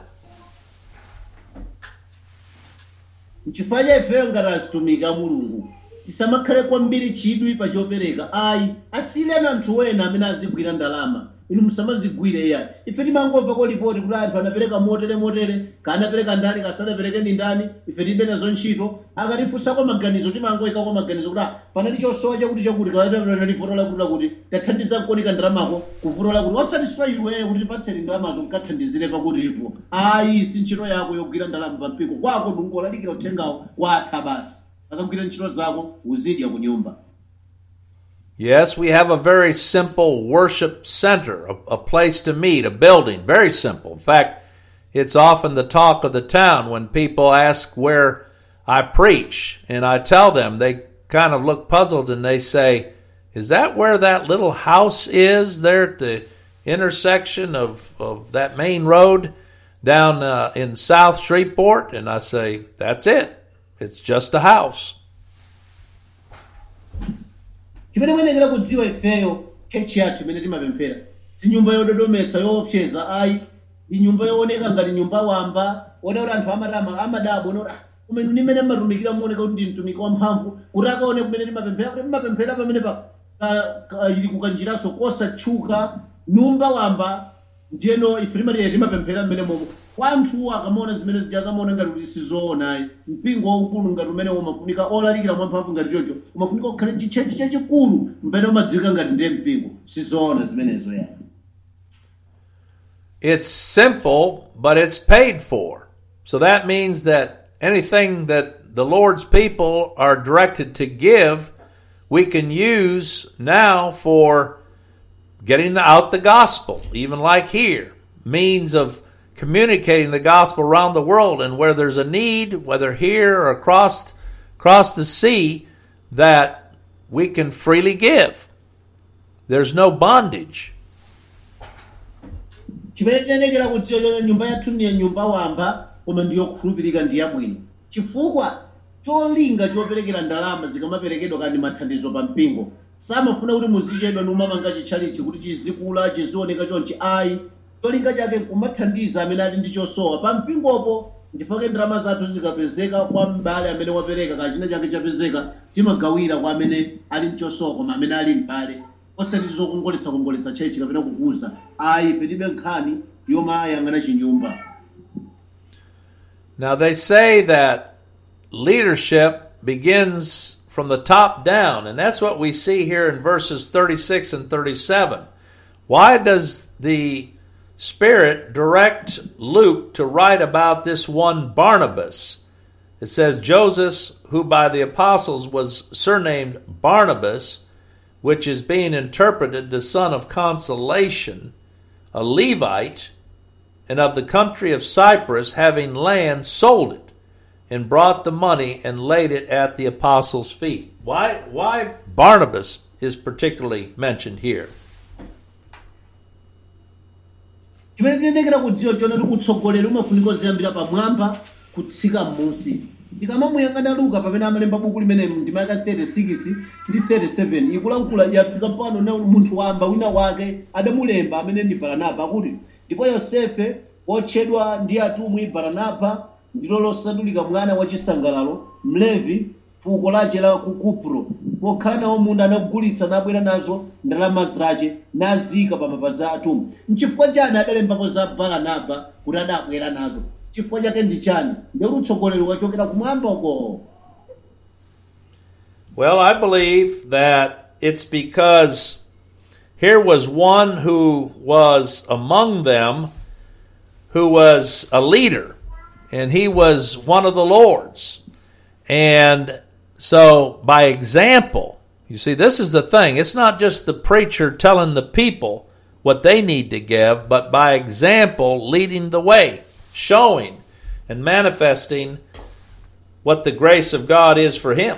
nchifukwa cha ifeyo ngati azitumiki a mulungu tisamakhale kwambiri chidwi pa chopereka ayi asiyireni anthu ena amene azigwira ndalama inu musamazigwire ya ife timangomva kolipoti kuti anthu anapereka motere motere kanapereka ndani kasanapereke ndi ndani ife tilibe nazo ntchito akatifunsako maganizo timangoyikako maganizo kuti ah, panali chosowa chakuti chakuti kanali vuto lakuti lakuti tathandiza kukonika ndalamako kuvuto lakuti osatisfa iweyo kuti tipatseni ndalamazo mkathandizire pakutipo ayi si ntchito yako yogwira ndalama pa mpingo kwako ndingolalikira uthengawo watha basi akagwira ntchito zako uzidya ku nyumba Yes, we have a very simple worship center, a, a place to meet, a building. Very simple. In fact, it's often the talk of the town when people ask where I preach, and I tell them, they kind of look puzzled and they say, Is that where that little house is there at the intersection of, of that main road down uh, in South Shreveport? And I say, That's it. It's just a house. chimene muyenekera kudziwa ifeyo chechi yathu imene timapemphera si nyumba yododometsa yoopseza ayi ndi nyumba yooneka ngati nyumba wamba ona kuti anthu amatama amadabo ona kuti "Ah, kumene nimene mmatumikira muoneka kuti ndi mtumiki wamphamvu kuti akaone kumene timapemphera kuti timapemphera pamene pa ka- ka- ili kukanjiraso kosatchuka nyumba wamba ndiyeno ife timati timapemphera mmene momo kwa anthuwo akamaona zimene zija zamaona ngati kuti sizoonayi mpingo waukulu ngati umene umafunika olalikira mwamphamvu ngati chocho umafunika kukhale chitchechi chachikulu mpene umadziwika ngati ndiye mpingo sizoona zimenezo yani It's simple, but it's paid for. So that means that anything that the Lord's people are directed to give, we can use now for getting out the gospel, even like here, means of communicating the gospel around the world and where there's a need, whether here or across across the sea, that we can freely give. There's no bondage. chimene tinenekera kudziwa chona nyumba yathu ndiye nyumba wamba koma ndiyokhulupirika ndi yabwino chifukwa cholinga choperekera ndalama zikamaperekedwa kandi mathandizo pa mpingo samafuna kuti muzichedwa ndi umamanga chitchalichi kuti chizikula chizioneka chonchi ayi cholinga chake nkumathandiza amene ali ndi chosowa pa mpingopo ndifake ndalama zathu zikapezeka kwa m'bale amene wapereka kachina chake chapezeka timagawira kwa amene ali mchosowa koma amene ali m'bale osati zokongoletsa kongoletsa chechi kapena kukuza ayi ife tibe nkhani yomayang'ana chinyumba Now, they say that leadership begins from the top down, and that's what we see here in verses 36 and 37. Why does the Spirit direct Luke to write about this one Barnabas? It says, Joseph, who by the apostles was surnamed Barnabas, which is being interpreted the son of consolation, a Levite, and of the country of Cyprus, having land, sold it, and brought the money and laid it at the apostles' feet. Why, why Barnabas is particularly mentioned here? chimene tinenekera kudziwa chona kuti utsogoleri umafunika kuziyambira pamwamba kutsika m'munsi tikamamuyang'ana luka pamene amalemba buku limene ndima yaka 36 ndi 37 ikulankhula yafika pano na munthu wamba wina wake adamulemba amene ndi baranaba akuti ndipo yosefe wotchedwa ndi atumwi baranaba ndilo losandulika mwana wachisangalalo mlevi fuko lache la ku kupro pokhala nawo munda anagulitsa nabwera nazo ndalama zace nazika pa mapazi a atumwi nchifukwa chani adalembapo za baranaba kuti adabwera nazo chifukwa chake ndi chani ndikuti utsogoleri wachokera kumwamba uko Well, I believe that it's because here was one who was among them who was a leader, and he was one of the Lord's. And so, by example, you see, this is the thing. It's not just the preacher telling the people what they need to give, but by example, leading the way, showing and manifesting what the grace of God is for him.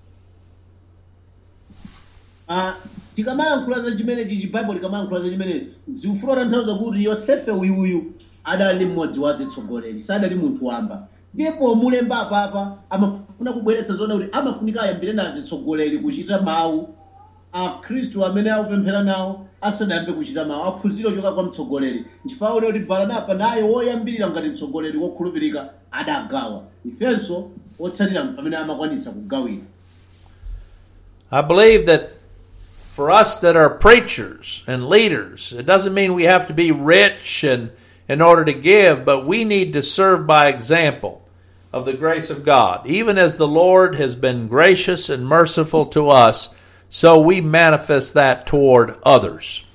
Ah, tikamayankhula za chimenechi chibaibulo tikamayankhula za chimenechi zikufuna kutanthauza kuti yosefe uyuyu adali mmodzi wa zitsogoleri sadali munthu wamba ndipo mulemba apapa amafuna kubweretsa zona kuti amafunika ayambire na zitsogoleri kuchita mawu akhristu amene akupemphera nawo asadayambe kuchita mawu aphunzire ochoka kwa mtsogoleri nchifukwa kuti baranaba naye woyambirira ngati mtsogoleri wokhulupirika adagawa ifenso otsatira pamene amakwanitsa kugawira I believe that for us that are preachers and leaders, it doesn't mean we have to be rich and in order to give, but we need to serve by example of the grace of God. Even as the Lord has been gracious and merciful to us, so we manifest that toward others.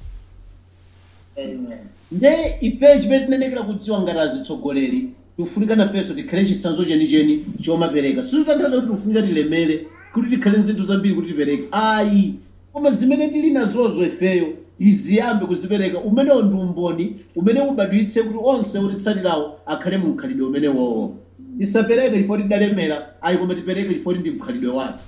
nde ife chimene tinenekera kudziwa ngati azitsogoleri tikufunika nafenso tikhale chitsanzo chenicheni chomapereka sizikutanthauza kuti tikufunika tilemere kuti tikhale nzinthu zambiri kuti tipereke ayi koma zimene tili nazozo ifeyo iziyambe kuzipereka umenewo ndi umboni umene ubadwitse kuti onse otitsatirawo akhale mu mkhalidwe umenewowo tisapereke chifukwa tidalemera ayi koma tipereke chifukwa ndi mkhalidwe wathu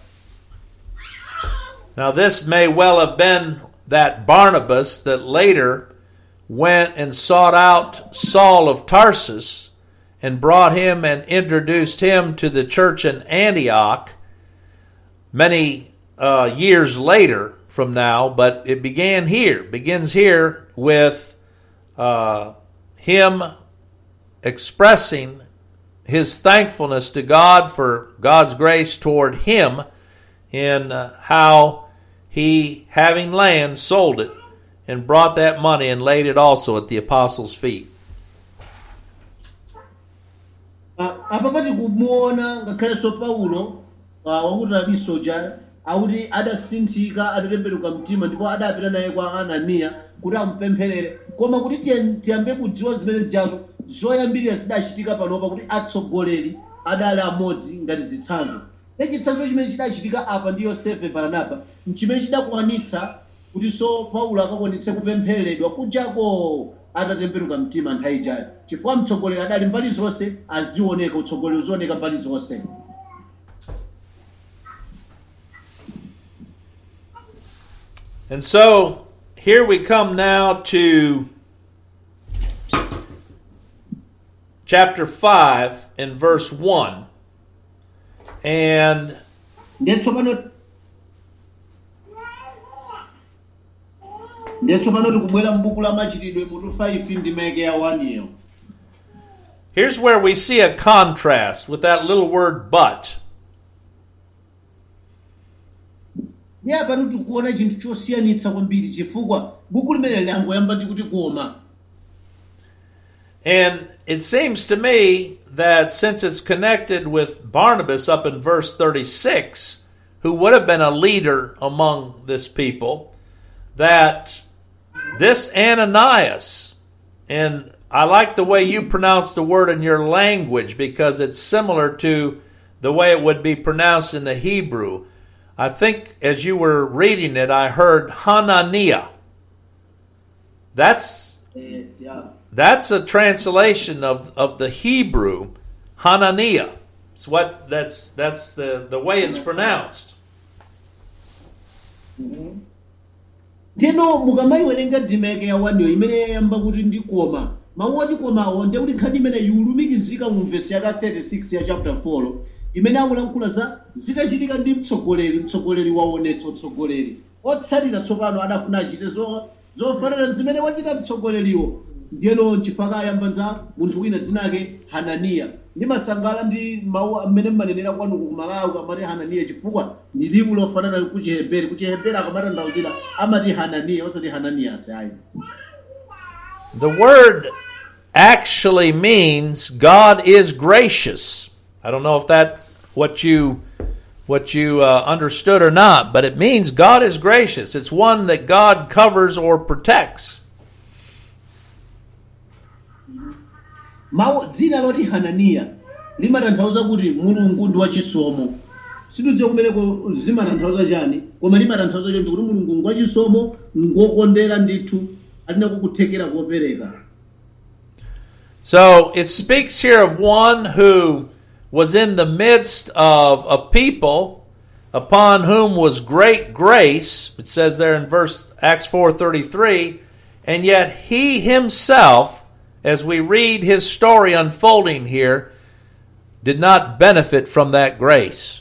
Now, this may well have been that Barnabas that later went and sought out Saul of Tarsus and brought him and introduced him to the church in Antioch many uh, years later from now, but it began here, begins here with uh, him expressing his thankfulness to God for God's grace toward him in uh, how he, having land, sold it and brought that money and laid it also at the apostles' feet. Ah, apa pati kumuona ngakhalenso paulo ah, wakuti ali soja akuti adasinthika adatembenuka mtima ndipo adapita naye kwa ananiya kuti amupempherere koma kuti tiye- tiyambe kudziwa zimene zijazo zoyambirira zidachitika panopa kuti atsogoleri adali amodzi ngati zitsanzo ne chitsanzo chimene chidachitika apa ndi yosefe baranaba nchimene chidakwanitsa kuti so paulo akakwanitse kupemphereredwa kujako atatembenuka mtima nthawi ijayo chifukwa mtsogoleri adali mbali zonse azioneka utsogoleri uzioneka mbali zonse And so here we come now to chapter 5 and verse 1. And ndiye tsopano ndiye tsopano tikubwera m'buku la machitidwe mutu 5 ndi meke ya 1 iyo here's where we see a contrast with that little word but. ndiye apatu tikuona chinthu chosiyanitsa kwambiri chifukwa buku limene langoyamba ndi kuti koma And it seems to me that since it's connected with Barnabas up in verse 36, who would have been a leader among this people, that this Ananias, and I like the way you pronounce the word in your language because it's similar to the way it would be pronounced in the Hebrew. I think as you were reading it, I heard Hananiah. That's yes, yeah. that's a translation of, of the Hebrew Hananiah. It's what that's that's the, the way it's pronounced. ndino mukamayiwerenga ndimeke ya 1 iyo imene yayamba kuti ndi koma mawu oti komawo ndiye kuti nkhani imene ikulumikizika mu vesi yaka 36 ya chapter 4 imene akulankhula za zitachitika ndi mtsogoleri mtsogoleri waonetsa utsogoleri otsatira tsopano adafuna achite zo- zofanana zimene wachita mtsogoleriwo ndiyeno chifukwa ayamba za munthu wina dzina ake hananiya ndimasangala ndi mawu amene mmanenera kwanuku kumalawi amati hananiya chifukwa ni liwu lofanana ku chiheberi ku chiheberi akamatanthauzira amati hananiya osati hananiyasi ayi The word actually means God is gracious. I don't know if that what you what you uh, understood or not, but it means God is gracious. It's one that God covers or protects. mawu dzina loti hananiya limatanthauza kuti mulungu ndi wachisomo sitidziwa kumeneko zimatanthauza chani koma limatanthauza choncho kuti mulungu ndi wachisomo ngokondera ndithu alina kukuthekera kopereka So it speaks here of one who was in the midst of a people upon whom was great grace. It says there in verse Acts 4:33, and yet he himself as we read his story unfolding here did not benefit from that grace.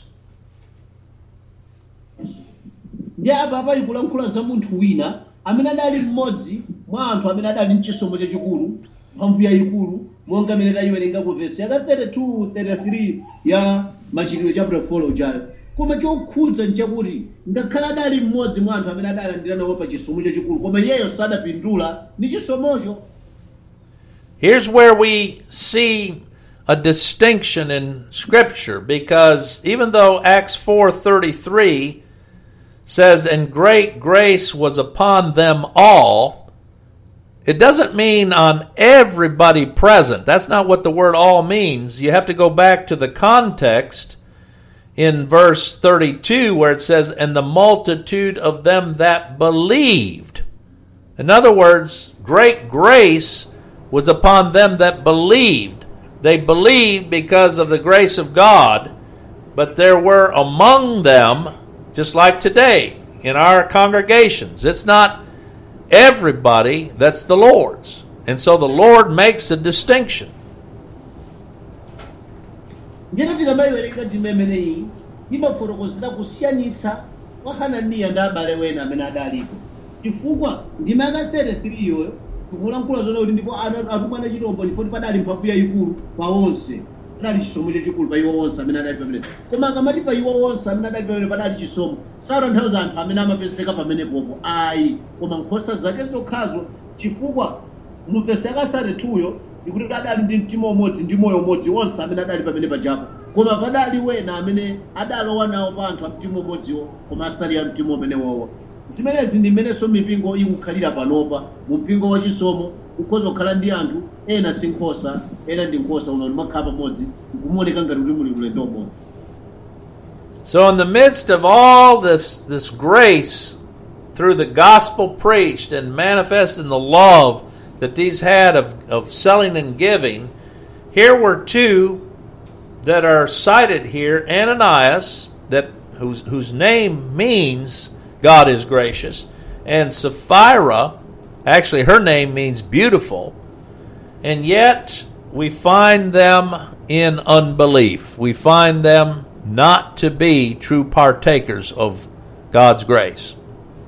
ndi apa pali kulankhula za munthu wina amene adali mmodzi mwa anthu amene adali mchisomo chachikulu mphamvu yayikulu monga amene tayiwerenga ku vesi yaka 32 33 ya machitidwe chapter 4 ujayo koma chokhudza nchakuti ngakhale adali mmodzi mwa anthu amene adalandira nawo pa chisomo chachikulu koma iyeyo sadapindula ndi chisomocho Here's where we see a distinction in scripture because even though Acts 4:33 says and great grace was upon them all it doesn't mean on everybody present. That's not what the word all means. You have to go back to the context in verse 32 where it says and the multitude of them that believed. In other words, great grace was upon them that believed. They believed because of the grace of God, but there were among them, just like today in our congregations, it's not everybody that's the Lord's. And so the Lord makes a distinction. njeno tikamayiwerenga ndime imeneyi imafotokozera kusiyanitsa kwa hananiya ndi abale wena amene adalipo chifukwa ndime aka 33 iyoyo tikulankhula zona kuti ndipo ana- atumwi a chirombo ndipoti padali mphamvu yayikulu pa onse padali chisomo chachikulu pa iwo onse amene adali pamene koma akamati pa iwo onse amene adali pamene padali chisomo satanthauza anthu amene amapezeka pamenepopo ayi koma nkhosa zake zokhazo chifukwa mupesa yakasatatuyo ikuti adali ndi mtima umodzi ndi moyo umodzi onse amene adali pamene pajapo koma padali wena amene adalowa nawo pa anthu a mtima umodziwo koma asali a mtima umene wowo zimenezi ndi mmenenso mipingo ikukhalira panopa mu mpingo wachisomo ukhoza kukhala ndi anthu ena si nkhosa ena ndi nkhosa uno limakhala pamodzi nkumuoneka ngati kuti muli ulendo umodzi So, in the midst of all this, this grace through the gospel preached and manifest in the love that these had of, of selling and giving, here were two that are cited here Ananias, that, whose, whose name means God is gracious, and Sapphira, actually, her name means beautiful, and yet we find them in unbelief. We find them not to be true partakers of God's grace.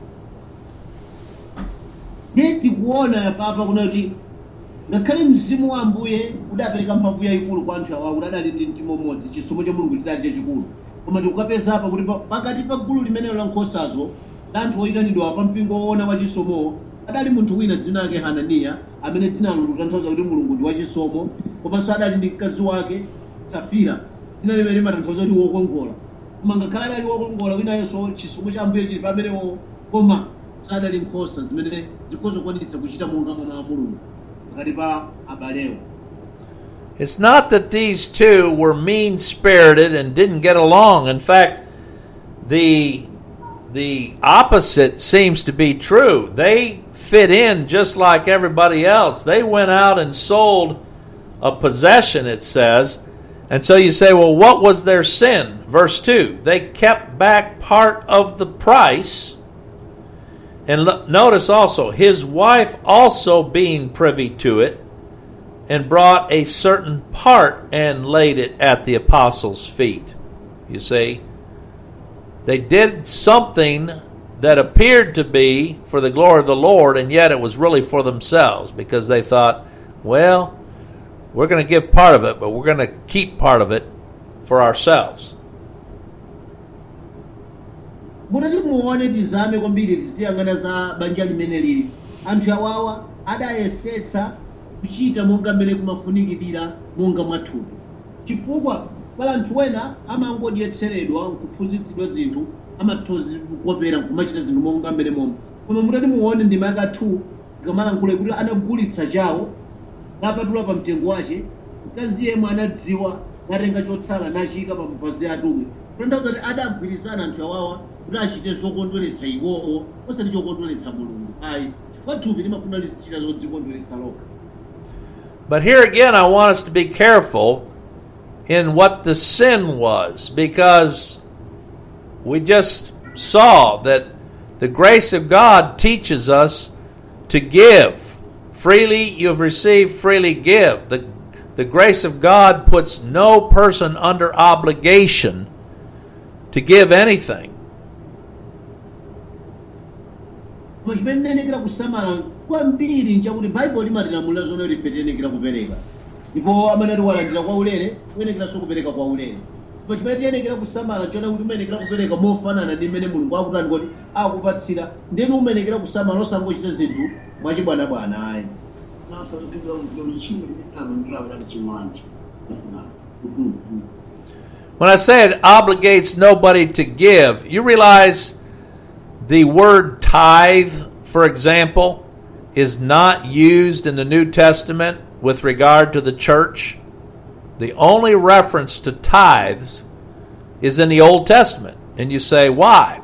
ndiye tikuona papa kuna kuti ngakhale mzimu wa ambuye udapereka mphamvu yayikulu kwa anthu awawo kuti adali ndi mtima umodzi chisomo cha mulungu chidali chachikulu koma tikukapeza apa kuti pa- pakati pa gulu limenelo la nkhosazo la anthu oyitanidwa pa mpingo woona wa chisomowo adali munthu wina dzina lake hananiya amene dzinalo likutanthauza kuti mulungu ndi wachisomo komanso adali ndi mkazi wake safira dzina limene limatanthauza kuti wokongola koma ngakhale adali wokongola winayonso chisomo cha ambuye chili pamenewo koma sadali nkhosa zimene zikhozokwanitsa kuchita monga mwana wa mulungu pakati pa abalewo It's not that these two were mean spirited and didn't get along. In fact, the the opposite seems to be true. They fit in just like everybody else. They went out and sold a possession, it says. And so you say, well, what was their sin? Verse 2 They kept back part of the price. And lo- notice also, his wife also being privy to it, and brought a certain part and laid it at the apostles' feet. You see, they did something that appeared to be for the glory of the Lord, and yet it was really for themselves because they thought, well, we're going to give part of it, but we're going to keep part of it for ourselves. mutati muone tizame kwambiri tiziyang'ana za banja limene lili anthu awawa adayesetsa kuchita monga mmene kumafunikidira monga mwathupi chifukwa pala anthu ena amangodyetseredwa kuphunzitsidwa zinthu amathozi kopera nkumachita zinthu monga mmene momwe koma mutati muone ndima yaka 2 ikamalankhula kuti anagulitsa chawo napatula pa mtengo wace mkazi yemwe anadziwa natenga chotsala nachika pa mapazi atumwi kutanthauza kuti adagwirizana anthu awawa kuti achite zokondweretsa iwowo osati chokondweretsa mulungu ayi chifukwa thupi limafuna lizichita zodzikondweretsa lokha But here again, I want us to be careful in what the sin was because we just saw that the grace of God teaches us to give. Freely you have received, freely give. The, the grace of God puts no person under obligation to give anything. koma chimene tinenekera kusamala kwambiri nchakuti baibulo limatilamulira zone kuti ife tinenekera kupereka ndipo amene ati walandira kwa ulere kuyenekeranso kupereka kwa ulere koma chimene tiyenekera kusamala chona kuti umenekera kupereka mofanana ndi mmene mulungu akutani kuti akupatsira ndinu umenekera kusamala osangochita zinthu mwachibwanabwana ayi naso tipita kuti chimwe ndinalo ndilawira chimanje When I say it obligates nobody to give, you realize the word tithe, for example, is not used in the New Testament with regard to the church. The only reference to tithes is in the Old Testament. And you say, why?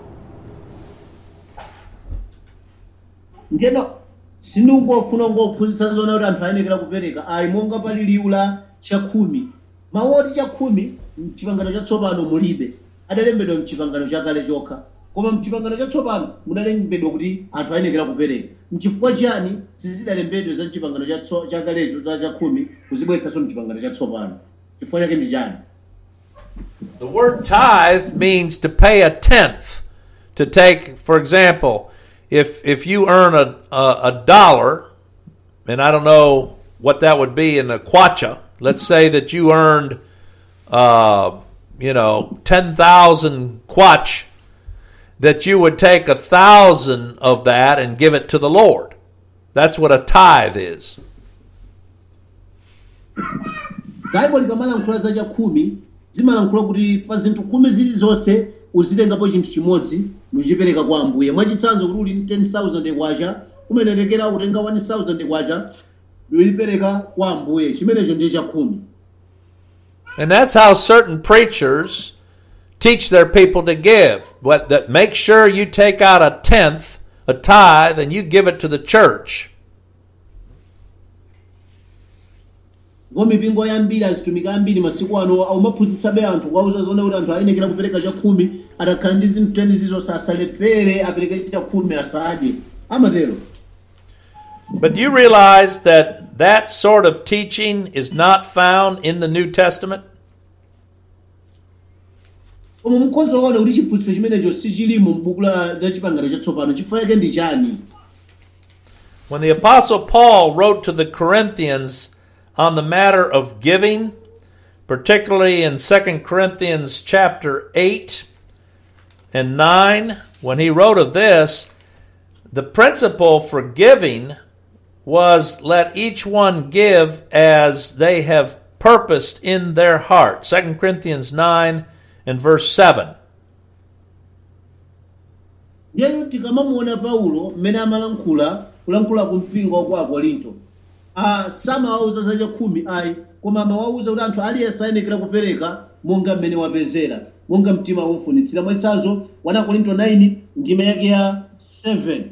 ngeno sindingofuna ngophunzitsa zona kuti anthu ayenekera kupereka ayi monga pali liwu la chakhumi mawu oti chakhumi mchipangano chatsopano mulibe adalembedwa mchipangano chakale chokha koma mchipangano chatsopano mudalembedwa kuti anthu ayenekera kupereka mchifukwa chiyani sizidalembedwe za mchipangano chatso- chakalecho za chakhumi kuzibweretsanso mchipangano chatsopano chifukwa chake ndi chani The word tithe means to pay a tenth. To take, for example, if if you earn a, a, a dollar, and I don't know what that would be in a kwacha. Let's say that you earned, uh, you know, ten thousand kwach. That you would take a thousand of that and give it to the Lord. That's what a tithe is. baibo likamalankhula za chakhumi zimalankhula kuti pa zinthu khumi zilizonse uzitengapo chinthu chimodzi nuchipereka kwa ambuye mwachitsanzo kuti uli 10000 kwacha kumenekera kutenga 1000 kwacha nuyipereka kwa ambuye chimenecho ndiye chakhumi And that's how certain preachers teach their people to give. But that make sure you take out a tenth, a tithe, and you give it to the church. ndipo mipingo yambiri azitumiki ambiri masiku ano aumaphunzitsabe anthu kuwauza zona kuti anthu ayenekera kupereka chakhumi atakhala ndi zinthu teni zizonse asalephere apereke chakhumi asadye amatero But do you realize that that sort of teaching is not found in the New Testament? koma mukhoza kuona kuti chiphunzitso chimenecho sichilimo m'buku la la chipangano chatsopano chifukwa chake ndi chani When the Apostle Paul wrote to the Corinthians on the matter of giving, particularly in 2 Corinthians chapter 8 and 9, when he wrote of this, the principle for giving was let each one give as they have purposed in their heart. 2 Corinthians 9 and verse 7. ndiye tikamamuona paulo mmene amalankhula kulankhula ku mpingo wa ku akorinto ah, samawauza za chakhumi ayi koma amawauza kuti anthu aliyense ayenekera kupereka monga mmene wapezera monga mtima umfunitsira mwachitsanzo 1 korinto 9 ndime yake ya 7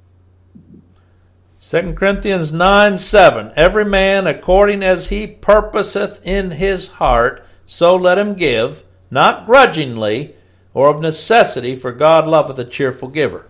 2 Corinthians 9 7. Every man according as he purposeth in his heart, so let him give, not grudgingly or of necessity, for God loveth a cheerful giver.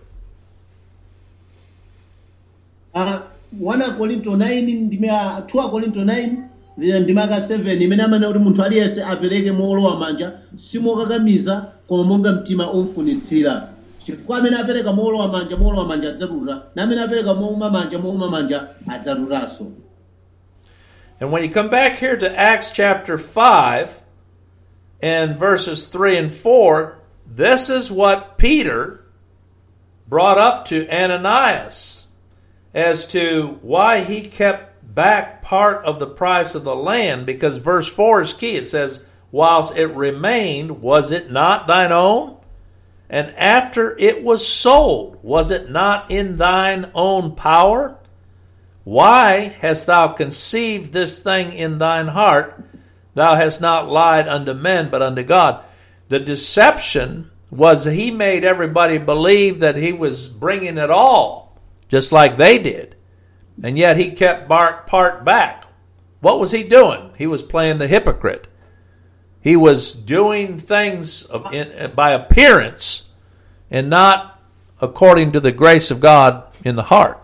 Ah, 1 korinto 9 ndime ya 2 korinto 9 ndi- ndime yaka 7 imene amanena kuti munthu aliyense apereke mowolowa manja simokakamiza koma monga mtima umfunitsira chifukwa amene apereka mowolowa manja mowolowa manja adzatuta na amene apereka mouma manja mouma manja adzatutanso And when you come back here to Acts chapter 5 and verses 3 and 4, this is what Peter brought up to Ananias as to why he kept back part of the price of the land, because verse 4 is key. It says, Whilst it remained, was it not thine own? And after it was sold, was it not in thine own power? Why hast thou conceived this thing in thine heart? Thou hast not lied unto men, but unto God. The deception was he made everybody believe that he was bringing it all, just like they did. And yet he kept bar- part back. What was he doing? He was playing the hypocrite. He was doing things of- in, by appearance and not according to the grace of God in the heart.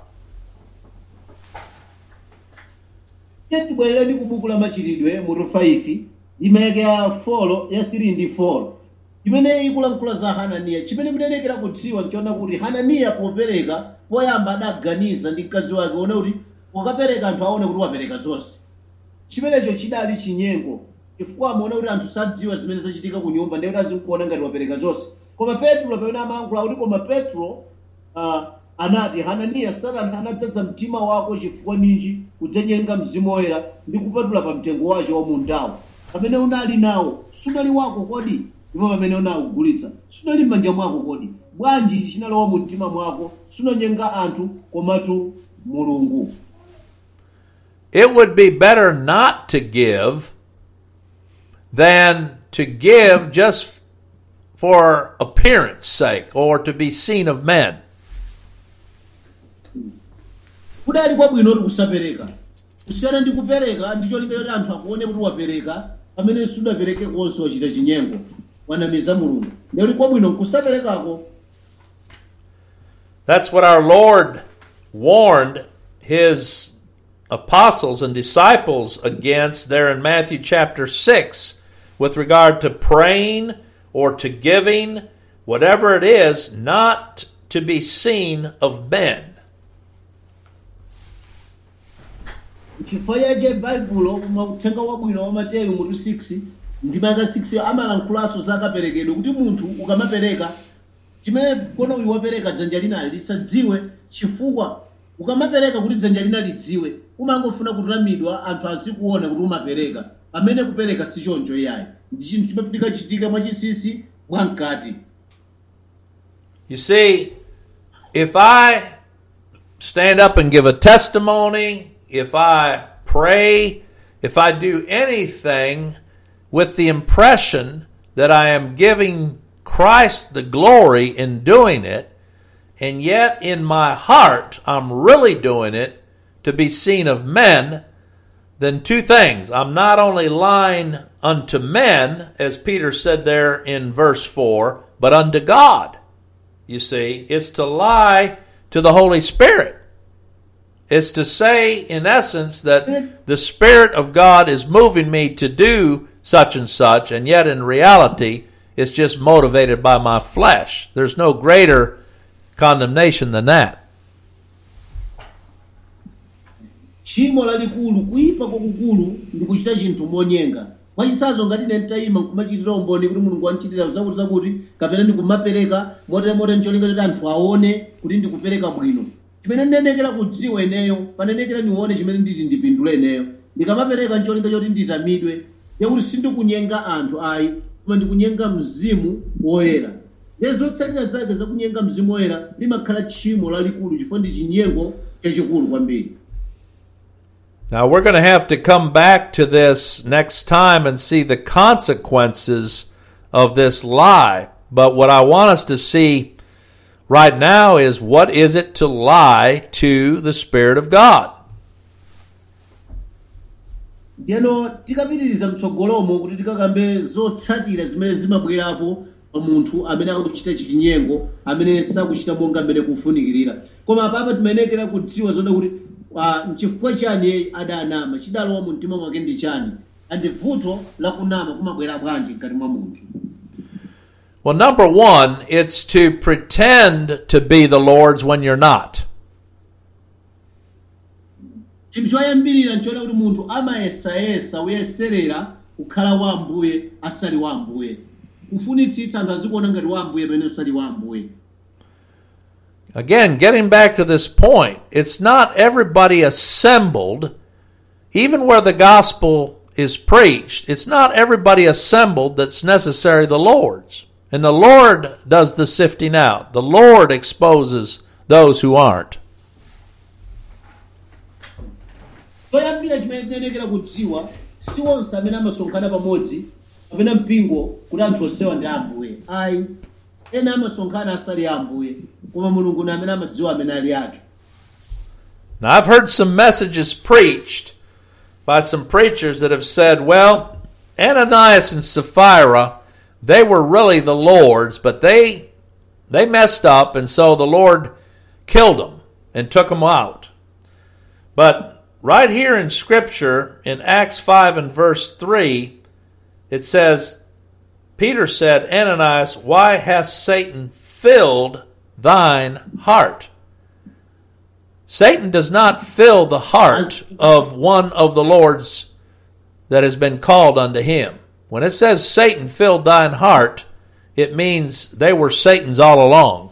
tibwerera ndi kubuku la machitidwe mutu 5 ndime yake ya 4 ya 3 ndi 4 imene ikulankhula za hananiya chimene muyenekera kudziwa nchiona kuti hananiya popereka poyamba adaganiza ndi mkazi wake ona kuti pokapereka anthu aone kuti wapereka zonse chimenecho chidali chinyengo chifukwa amaona kuti anthu sadziwa zimene zachitika ku nyumba ndiye kuti azikuona ngati wapereka zonse koma petro pamene amayankhula kuti koma petro uh, anati hananiya satana anadzadza mtima wako chifukwa ninji kudzenyenga mzimu woyera ndi kupatula pa mtengo wace wa mundawo pamene unali nawo sunali wako kodi ndipo pamene unawugulitsa sunali m'manja mwako kodi bwanji ichi chinalowa mu mtima mwako sunanyenga anthu komatu mulungu It would be better not to give than to give just for appearance sake or to be seen of men. kudali kwabwino kuti kusapereka kusiyana ndi kupereka ndicho linga kuti anthu akuone kuti wapereka pamene sudapereke konse wachita chinyengo wanamiza mulungu ndikuti kwabwino kusaperekako That's what our Lord warned his apostles and disciples against there in Matthew chapter 6 with regard to praying or to giving, whatever it is, not to be seen of men. chifukwa chache baibulo mauthenga wabwino wa mateyu mutu 6 ndi maka 6 amalankhulanso zakaperekedwe kuti munthu ukamapereka chimene kona uyu wapereka dzanja linali lisadziwe chifukwa ukamapereka kuti dzanja lina lidziwe umangofuna kutamidwa anthu azikuona kuti umapereka amene kupereka si choncho iyayi ndi chinthu chimafunika chitika mwachisisi mwamkati You see, if I stand up and give a testimony, if I pray, if I do anything with the impression that I am giving Christ the glory in doing it, and yet in my heart I'm really doing it to be seen of men, then two things. I'm not only lying unto men, as Peter said there in verse 4, but unto God. You see, it's to lie to the Holy Spirit. It's to say, in essence, that the Spirit of God is moving me to do such and such, and yet in reality, it's just motivated by my flesh. There's no greater condemnation than that. tchimo lalikulu kuyipa kwakukulu ndi kuchita chinthu monyenga mwachitsanzo ngati ine nditayima nkumachitira umboni kuti mulungu wandichitira zakuti zakuti kapena ndikumapereka motemote ncholinga kuti anthu aone kuti ndikupereka bwino chimene ndinenekera kudziwa ineyo panenekera ndione chimene nditi ndipindule ineyo ndikamapereka ncholinga choti nditamidwe yakuti sindikunyenga anthu ayi koma ndikunyenga mzimu woyera ndiye zotsatira zake zakunyenga mzimu woyera limakhala tchimo lalikulu chifukwa ndi chinyengo chachikulu kwambiri Now, we're going to have to come back to this next time and see the consequences of this lie. But what I want us to see right now is what is it to lie to the Spirit of God? ndiyeno tikapitiriza mtsogolomo kuti tikakambe zotsatira zimene zimabwerapo pa munthu amene akuchita chichinyengo amene sakuchita monga mmene kufunikirira koma apapa timayenekera kudziwa zoda kuti ah, nchifukwa chani iye adanama chidalowa mu mtima mwake ndi chani andi vuto lakunama kumabwera bwanji mkati mwa munthu Well, number one, it's to pretend to be the Lord's when you're not. chinthu choyambirira nchoda kuti munthu amayesayesa kuyeserera kukhala wa ambuye asali wa ambuye kufunitsitsa anthu azikuona ngati wa ambuye pamene usali wa ambuye Again, getting back to this point, it's not everybody assembled, even where the gospel is preached, it's not everybody assembled that's necessarily the Lord's. And the Lord does the sifting out. The Lord exposes those who aren't. choyambira chimene tinenekera kudziwa si onse amene amasonkhana pamodzi kapena mpingo kuti anthu onsewa ndi ambuye ayi ena amasonkhana asali ambuye koma mulungu ni amene amadziwa amene ali ake Now, I've heard some messages preached by some preachers that have said, well, Ananias and Sapphira, they were really the Lord's, but they they messed up, and so the Lord killed them and took them out. But right here in Scripture, in Acts 5 and verse 3, it says, Peter said, Ananias, why hath Satan filled thine heart? Satan does not fill the heart of one of the Lord's that has been called unto him. When it says Satan filled thine heart, it means they were Satan's all along.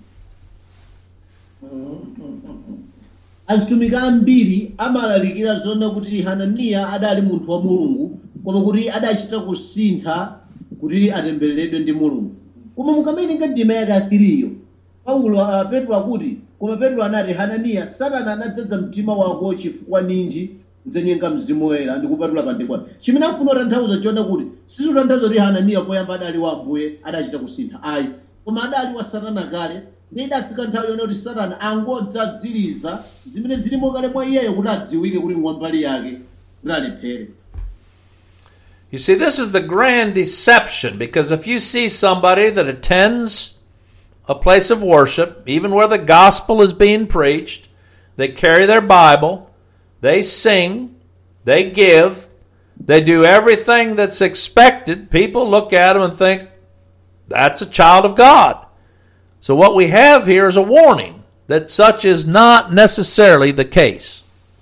azitumiki ambiri amalalikira zona kuti hananiya adali munthu wa mulungu koma kuti adachita kusintha kuti atembereredwe ndi mulungu koma mukamawerenga ndima yake athiriyo paulo uh, petro akuti koma petro anati hananiya satana anadzadza mtima wako chifukwa ninji kudzenyenga mzimu woyera ndi kupatula pandekwa chimene afuna kutanthauza chona kuti sizikutanthauza kuti hananiya poyamba adali wa ambuye adachita kusintha ayi koma adali wa satana kale ndi idafika nthawi yona kuti satana angodzadziriza zimene zilimo kale mwa iyeyo kuti adziwike kuti ngwambali yake kuti alephere You see, this is the grand deception because if you see somebody that attends a place of worship, even where the gospel is being preached, they carry their Bible, they sing, they give, they do everything that's expected, people look at them and think, that's a child of God. So what we have here is a warning that such is not necessarily the case.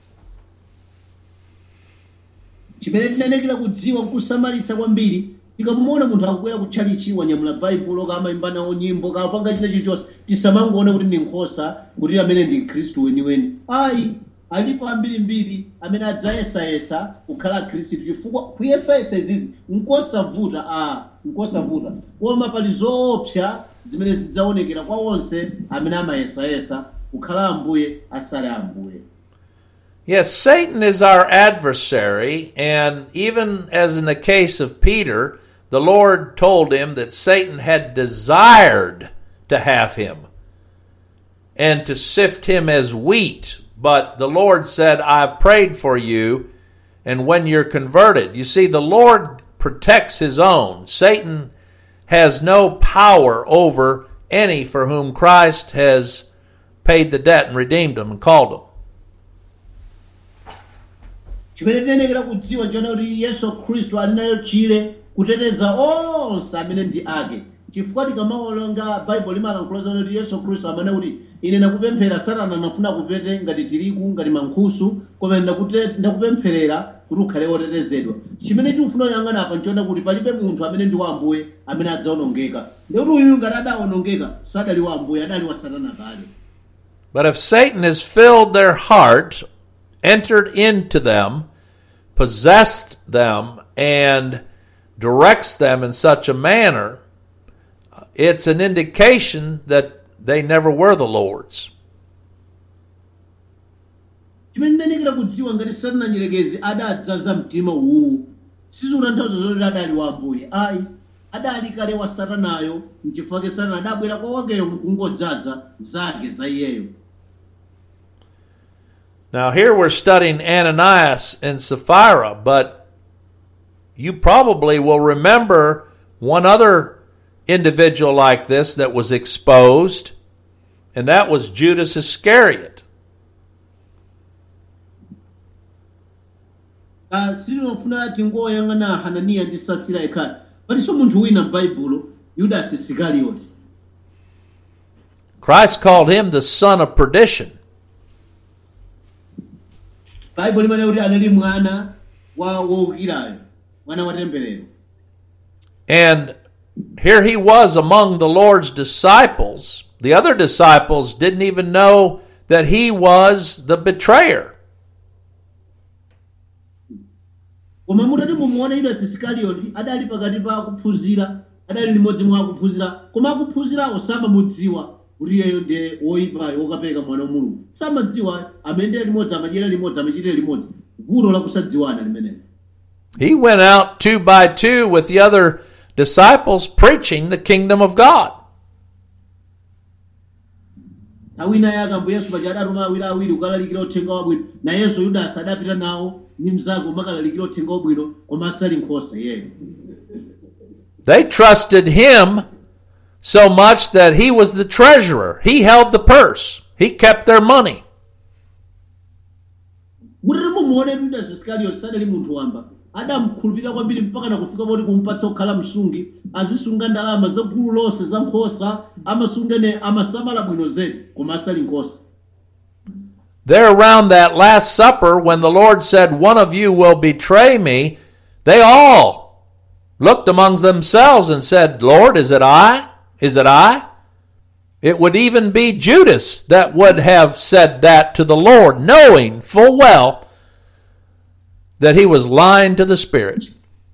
chimene tinenekera kudziwa nkusamalitsa kwambiri tikamuona munthu akubwera kutchalichi wanyamula baibulo kamayimba nawo nyimbo kapanga china chilichonse tisamangoona kuti ndi nkhosa kuti amene ndi mkhristu weniweni ayi alipo ambirimbiri amene adzayesayesa kukhala khristu chifukwa kuyesayesa izizi nkosavuta a nkosavuta koma pali zoopsa zimene zidzaonekera kwa onse amene amayesayesa kukhala ambuye asale ambuye Yes, Satan is our adversary, and even as in the case of Peter, the Lord told him that Satan had desired to have him and to sift him as wheat. But the Lord said, I've prayed for you, and when you're converted, you see, the Lord protects his own. Satan has no power over any for whom Christ has paid the debt and redeemed them and called them. chimene tinenekera kudziwa chona kuti yesu khristu ali nayo chire kuteteza onse amene ndi ake chifukwa tikamaolonga baibulo limalankhula zona kuti yesu khristu amene kuti ine ndakupemphera satana nafuna kupete ngati tirigu ngati mankhusu koma ndakute- ndakupempherera kuti ukhale wotetezedwa chimene tikufuna kuyang'ana apa nchona kuti palibe munthu amene ndi wa ambuye amene adzaonongeka ndikuti uyu ngati adaonongeka sadali wa ambuye adali wa satana kale But if Satan has filled their heart, entered into them, possessed them, and directs them in such a manner, it's an indication that they never were the Lord's. chimene ndinenekera kudziwa ngati satana nyerekezi adadzaza mtima uwu sizikutanthauza zoti adali wa ambuye ayi adali kale wa satanayo mchifukwa ke satana adabwera kwa wakeyo kungodzaza zake za iyeyo Now, here we're studying Ananias and Sapphira, but you probably will remember one other individual like this that was exposed, and that was Judas Iscariot. Ah, silinofuna tingoyang'ana hananiya ndi safira ekhali palinso munthu wina m'baibulo yudasi isikarioti Christ called him the son of perdition. baibulo limene kuti anali mwana wa wowukirayo mwana wa temberero And here he was among the Lord's disciples. The other disciples didn't even know that he was the betrayer. koma mutati mumuone yudasi isikarioti adali pakati pa akuphunzira adali limodzi mwa akuphunzira koma akuphunzirawo samamudziwa kuti iyeyo ndiye woyipayo wokapereka mwana wa mulungu samadziwa amene limodzi amadyera limodzi amachitira limodzi vuto lakusadziwana limenelo He went out two by two with the other disciples preaching the kingdom of God. nthawi ina yake ambuye yesu paja adatuma awiri awiri kukalalikira uthenga wabwino nayenso yudasi adapita nawo ndi mnzake umakalalikira uthenga wabwino koma asali nkhosa iyeyo They trusted him so much that he was the treasurer. He held the purse. He kept their money. mutati mumuone yudasi isikarioti sadali munthu wamba adamukhulupirira kwambiri mpaka nakufika poti kumpatsa kukhala msungi azisunga ndalama za gulu lonse za nkhosa amasungene amasamala bwino zedi koma asali nkhosa There around that Last Supper, when the Lord said, One of you will betray me, they all looked among themselves and said, Lord, is it I? Is it I? It would even be Judas that would have said that to the Lord, knowing full well that he was lying to the Spirit.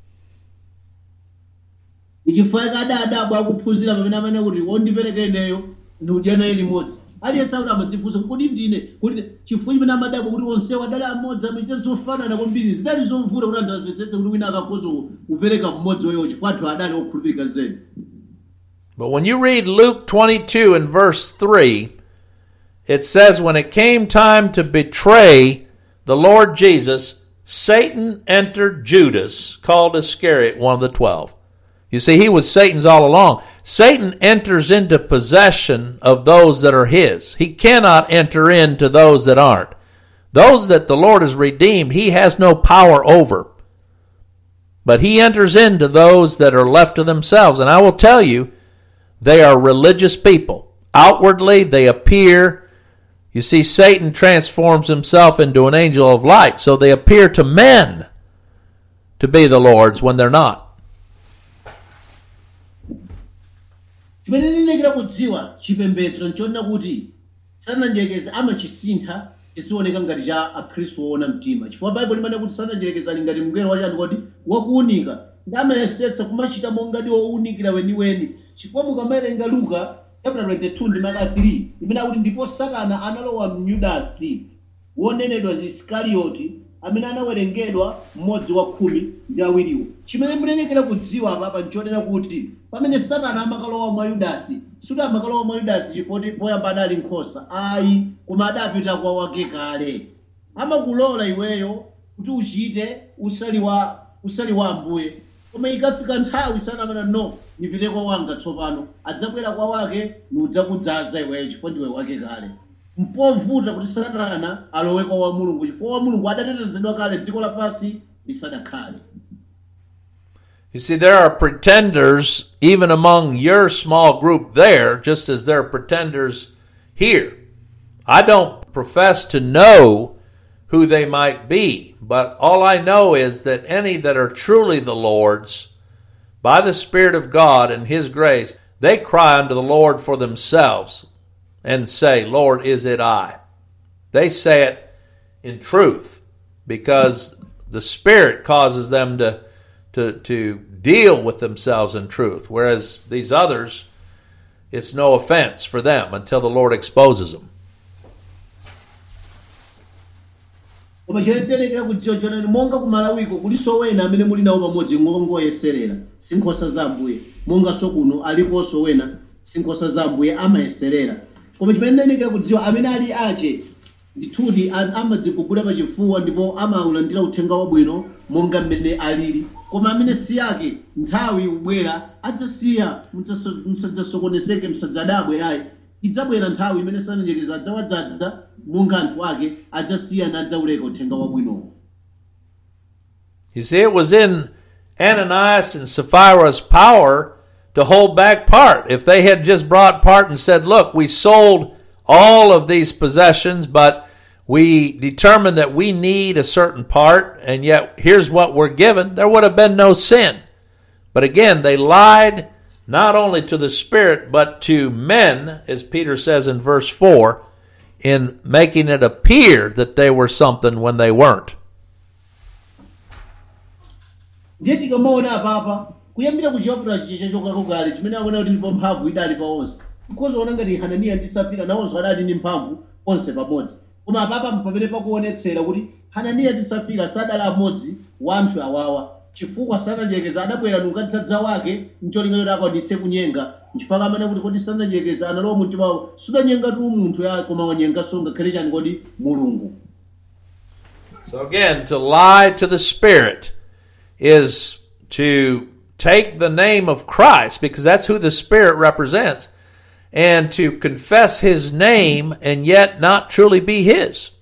ichifukwa adadabwa akuphunzira pamene amene kuti wondipereka ineyo ndikudya naye limodzi aliyense akuti amadzifunsa kodi ndine kuti chifukwa chimene amadabwa kuti onsewo adali amodzi amaite zofanana kwambiri zidali zovuta kuti anthu amvetsetse kuti wina akakhoza kupereka mmodzi wayo chifukwa anthu adali okhulupirika zedi But when you read Luke 22 and verse 3, it says, When it came time to betray the Lord Jesus, Satan entered Judas, called Iscariot, one of the twelve. You see, he was Satan's all along. Satan enters into possession of those that are his. He cannot enter into those that aren't. Those that the Lord has redeemed, he has no power over. But he enters into those that are left to themselves. And I will tell you, they are religious people. Outwardly, they appear. You see, Satan transforms himself into an angel of light, so they appear to men to be the Lord's when they're not. chimene ndinekera kudziwa chipembedzo nchonena kuti sananjelekeza amachisintha chisioneka ngati cha akhristu woona mtima chifukwa baibulo limene kuti sananjelekeza ali ngati mngelo wachani kodi wakuunika ndi amayesetsa kumachita mongati wowunikira weniweni chifukwa mukamawerenga luka chapter 22 ndi maka 3 imene akuti ndipo satana analowa myudasi wonenedwa isikarioti amene anawerengedwa mmodzi wa khumi ndi awiriwo chimene munenekera kudziwa apapa nchonena kuti pamene satana amakalowa mwa yudasi suti amakalowa mwa yudasi chifukwa poyamba adali nkhosa ayi koma adapita kwa wake kale amakulola iweyo kuti uchite usali wa usali wa ambuye koma ikafika nthawi sanamana no nipite kwa wanga tsopano adzabwera kwa wake nudzakudzaza iweyo chifukwa ndiwe wake kale mpovuta kuti satana alowe kwa wa mulungu chifukwa wa mulungu adatetezedwa kale dziko lapansi lisadakhale You see, there are pretenders even among your small group there, just as there are pretenders here. I don't profess to know who they might be, but all I know is that any that are truly the Lord's, by the Spirit of God and His grace, they cry unto the Lord for themselves and say, Lord, is it I? They say it in truth because the Spirit causes them to, to, to deal with themselves in truth, whereas these others, it's no offense for them until the Lord exposes them. koma chotenekera kudziwa chonani monga kumalawiko kuliso wena amene muli nawo pamodzi ngongoyeserera si nkhosa za ambuye monganso kuno aliponso wena si nkhosa za ambuye amayeserera koma chimene ndinenekera kudziwa amene ali ache ndithudi a- amadzigugula pachifuwa ndipo amaulandira uthenga wabwino monga mmene alili koma amene si ake nthawi ubwera adzasiya musasa- musadzasokonezeke musadzadabwe ayi idzabwera nthawi imene sananjelekeza adzawadzaza monga anthu ake adzasiya nadzawuleka uthenga wabwinowo You see, it was in Ananias and Sapphira's power to hold back part. If they had just brought part and said, look, we sold all of these possessions, but we determined that we need a certain part, and yet here's what we're given, there would have been no sin. But again, they lied not only to the Spirit, but to men, as Peter says in verse 4, in making it appear that they were something when they weren't. ndiye tikamaona apapa kuyambira kuchaputala chicha chokako kale chimene akuona kuti ndipo mphamvu idali pa onse because ona ngati hananiya ndi safira nawonso adali ndi mphamvu onse pamodzi koma apapa pamene pakuonetsera kuti hananiya ndi safira sadali amodzi wa anthu awawa chifukwa sananjelekeza adabwera nunkadzadza wake mcholinga choti akwanitse kunyenga nchifukwa amene kuti kodi sananjelekeza analowa mumtima wawo sudanyenga tu munthu ya koma wanyenganso ngakhale chani kodi mulungu So again, to lie to the Spirit is to take the name of Christ, because that's who the Spirit represents, and to confess His name and yet not truly be His.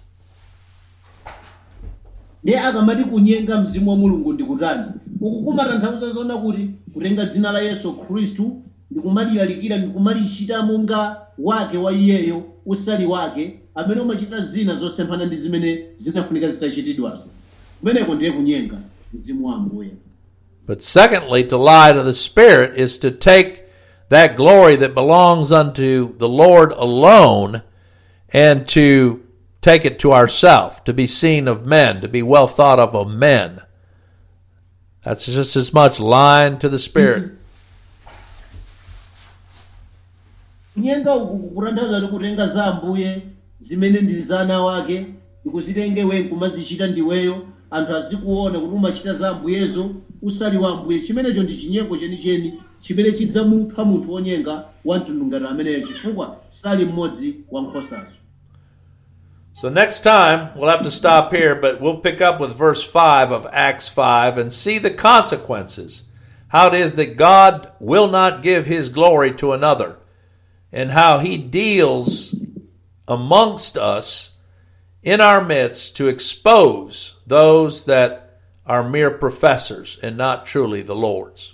ndiye akamati kunyenga mzimu wa mulungu ndikutani uku kumatanthauza zona kuti kutenga dzina la yesu khristu ndikumalilalikira ndikumalichita monga wake wa iyeyo usali wake amene umachita zina zosemphana ndi zimene zinafunika zitachitidwazo kumeneko ndiye kunyenga mzimu wa ambuye But secondly, to lie to the Spirit is to take that glory that belongs unto the Lord alone and to take it to ourselves, to be seen of men, to be well thought of of men. That's just as much lying to the Spirit. kunyenga uku kukutanthauza kuti kutenga za ambuye zimene ndili za ana wake ndikuzitenge we nkumazichita ndiweyo anthu azikuona kuti umachita za ambuyezo usali wa ambuye chimenecho ndi chinyengo chenicheni chimene chidzamupha munthu wonyenga wa mtundu ngati ameneyo chifukwa sali mmodzi wa nkhosazo So next time, we'll have to stop here, but we'll pick up with verse 5 of Acts 5 and see the consequences. How it is that God will not give his glory to another, and how he deals amongst us in our midst to expose those that are mere professors and not truly the Lord's.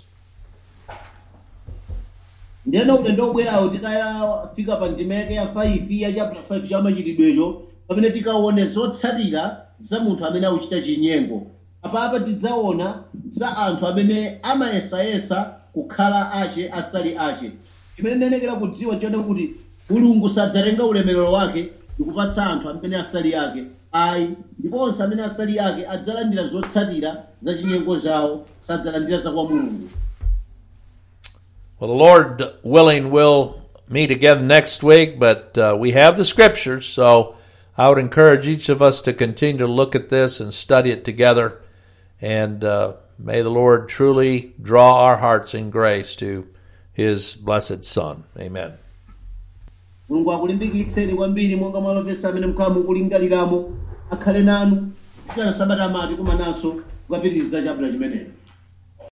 ndiyena kuti ndobwerawo tikayafika pa ndimeke ya 5 ya chapter 5 cha machitidwecho pamene tikaone zotsatira za munthu amene akuchita chinyengo apapa tidzaona za anthu amene amayesayesa kukhala ache asali ache chimene ndinenekera kudziwa chone kuti mulungu sadzatenga ulemerero wake ndikupatsa anthu amene asali ake ayi ndiponso amene asali ake adzalandira zotsatira za chinyengo zawo sadzalandira za kwa mulungu Well, the Lord willing, we'll meet again next week, but uh, we have the scriptures, so I would encourage each of us to continue to look at this and study it together. And uh, may the Lord truly draw our hearts in grace to His blessed Son. Amen. mulungu akulimbikitseni kwambiri monga mwalopesa amene mkhala mukulingaliramo akhale nanu kufikira sabata amati kumananso kukapitiriza chapula chimenecho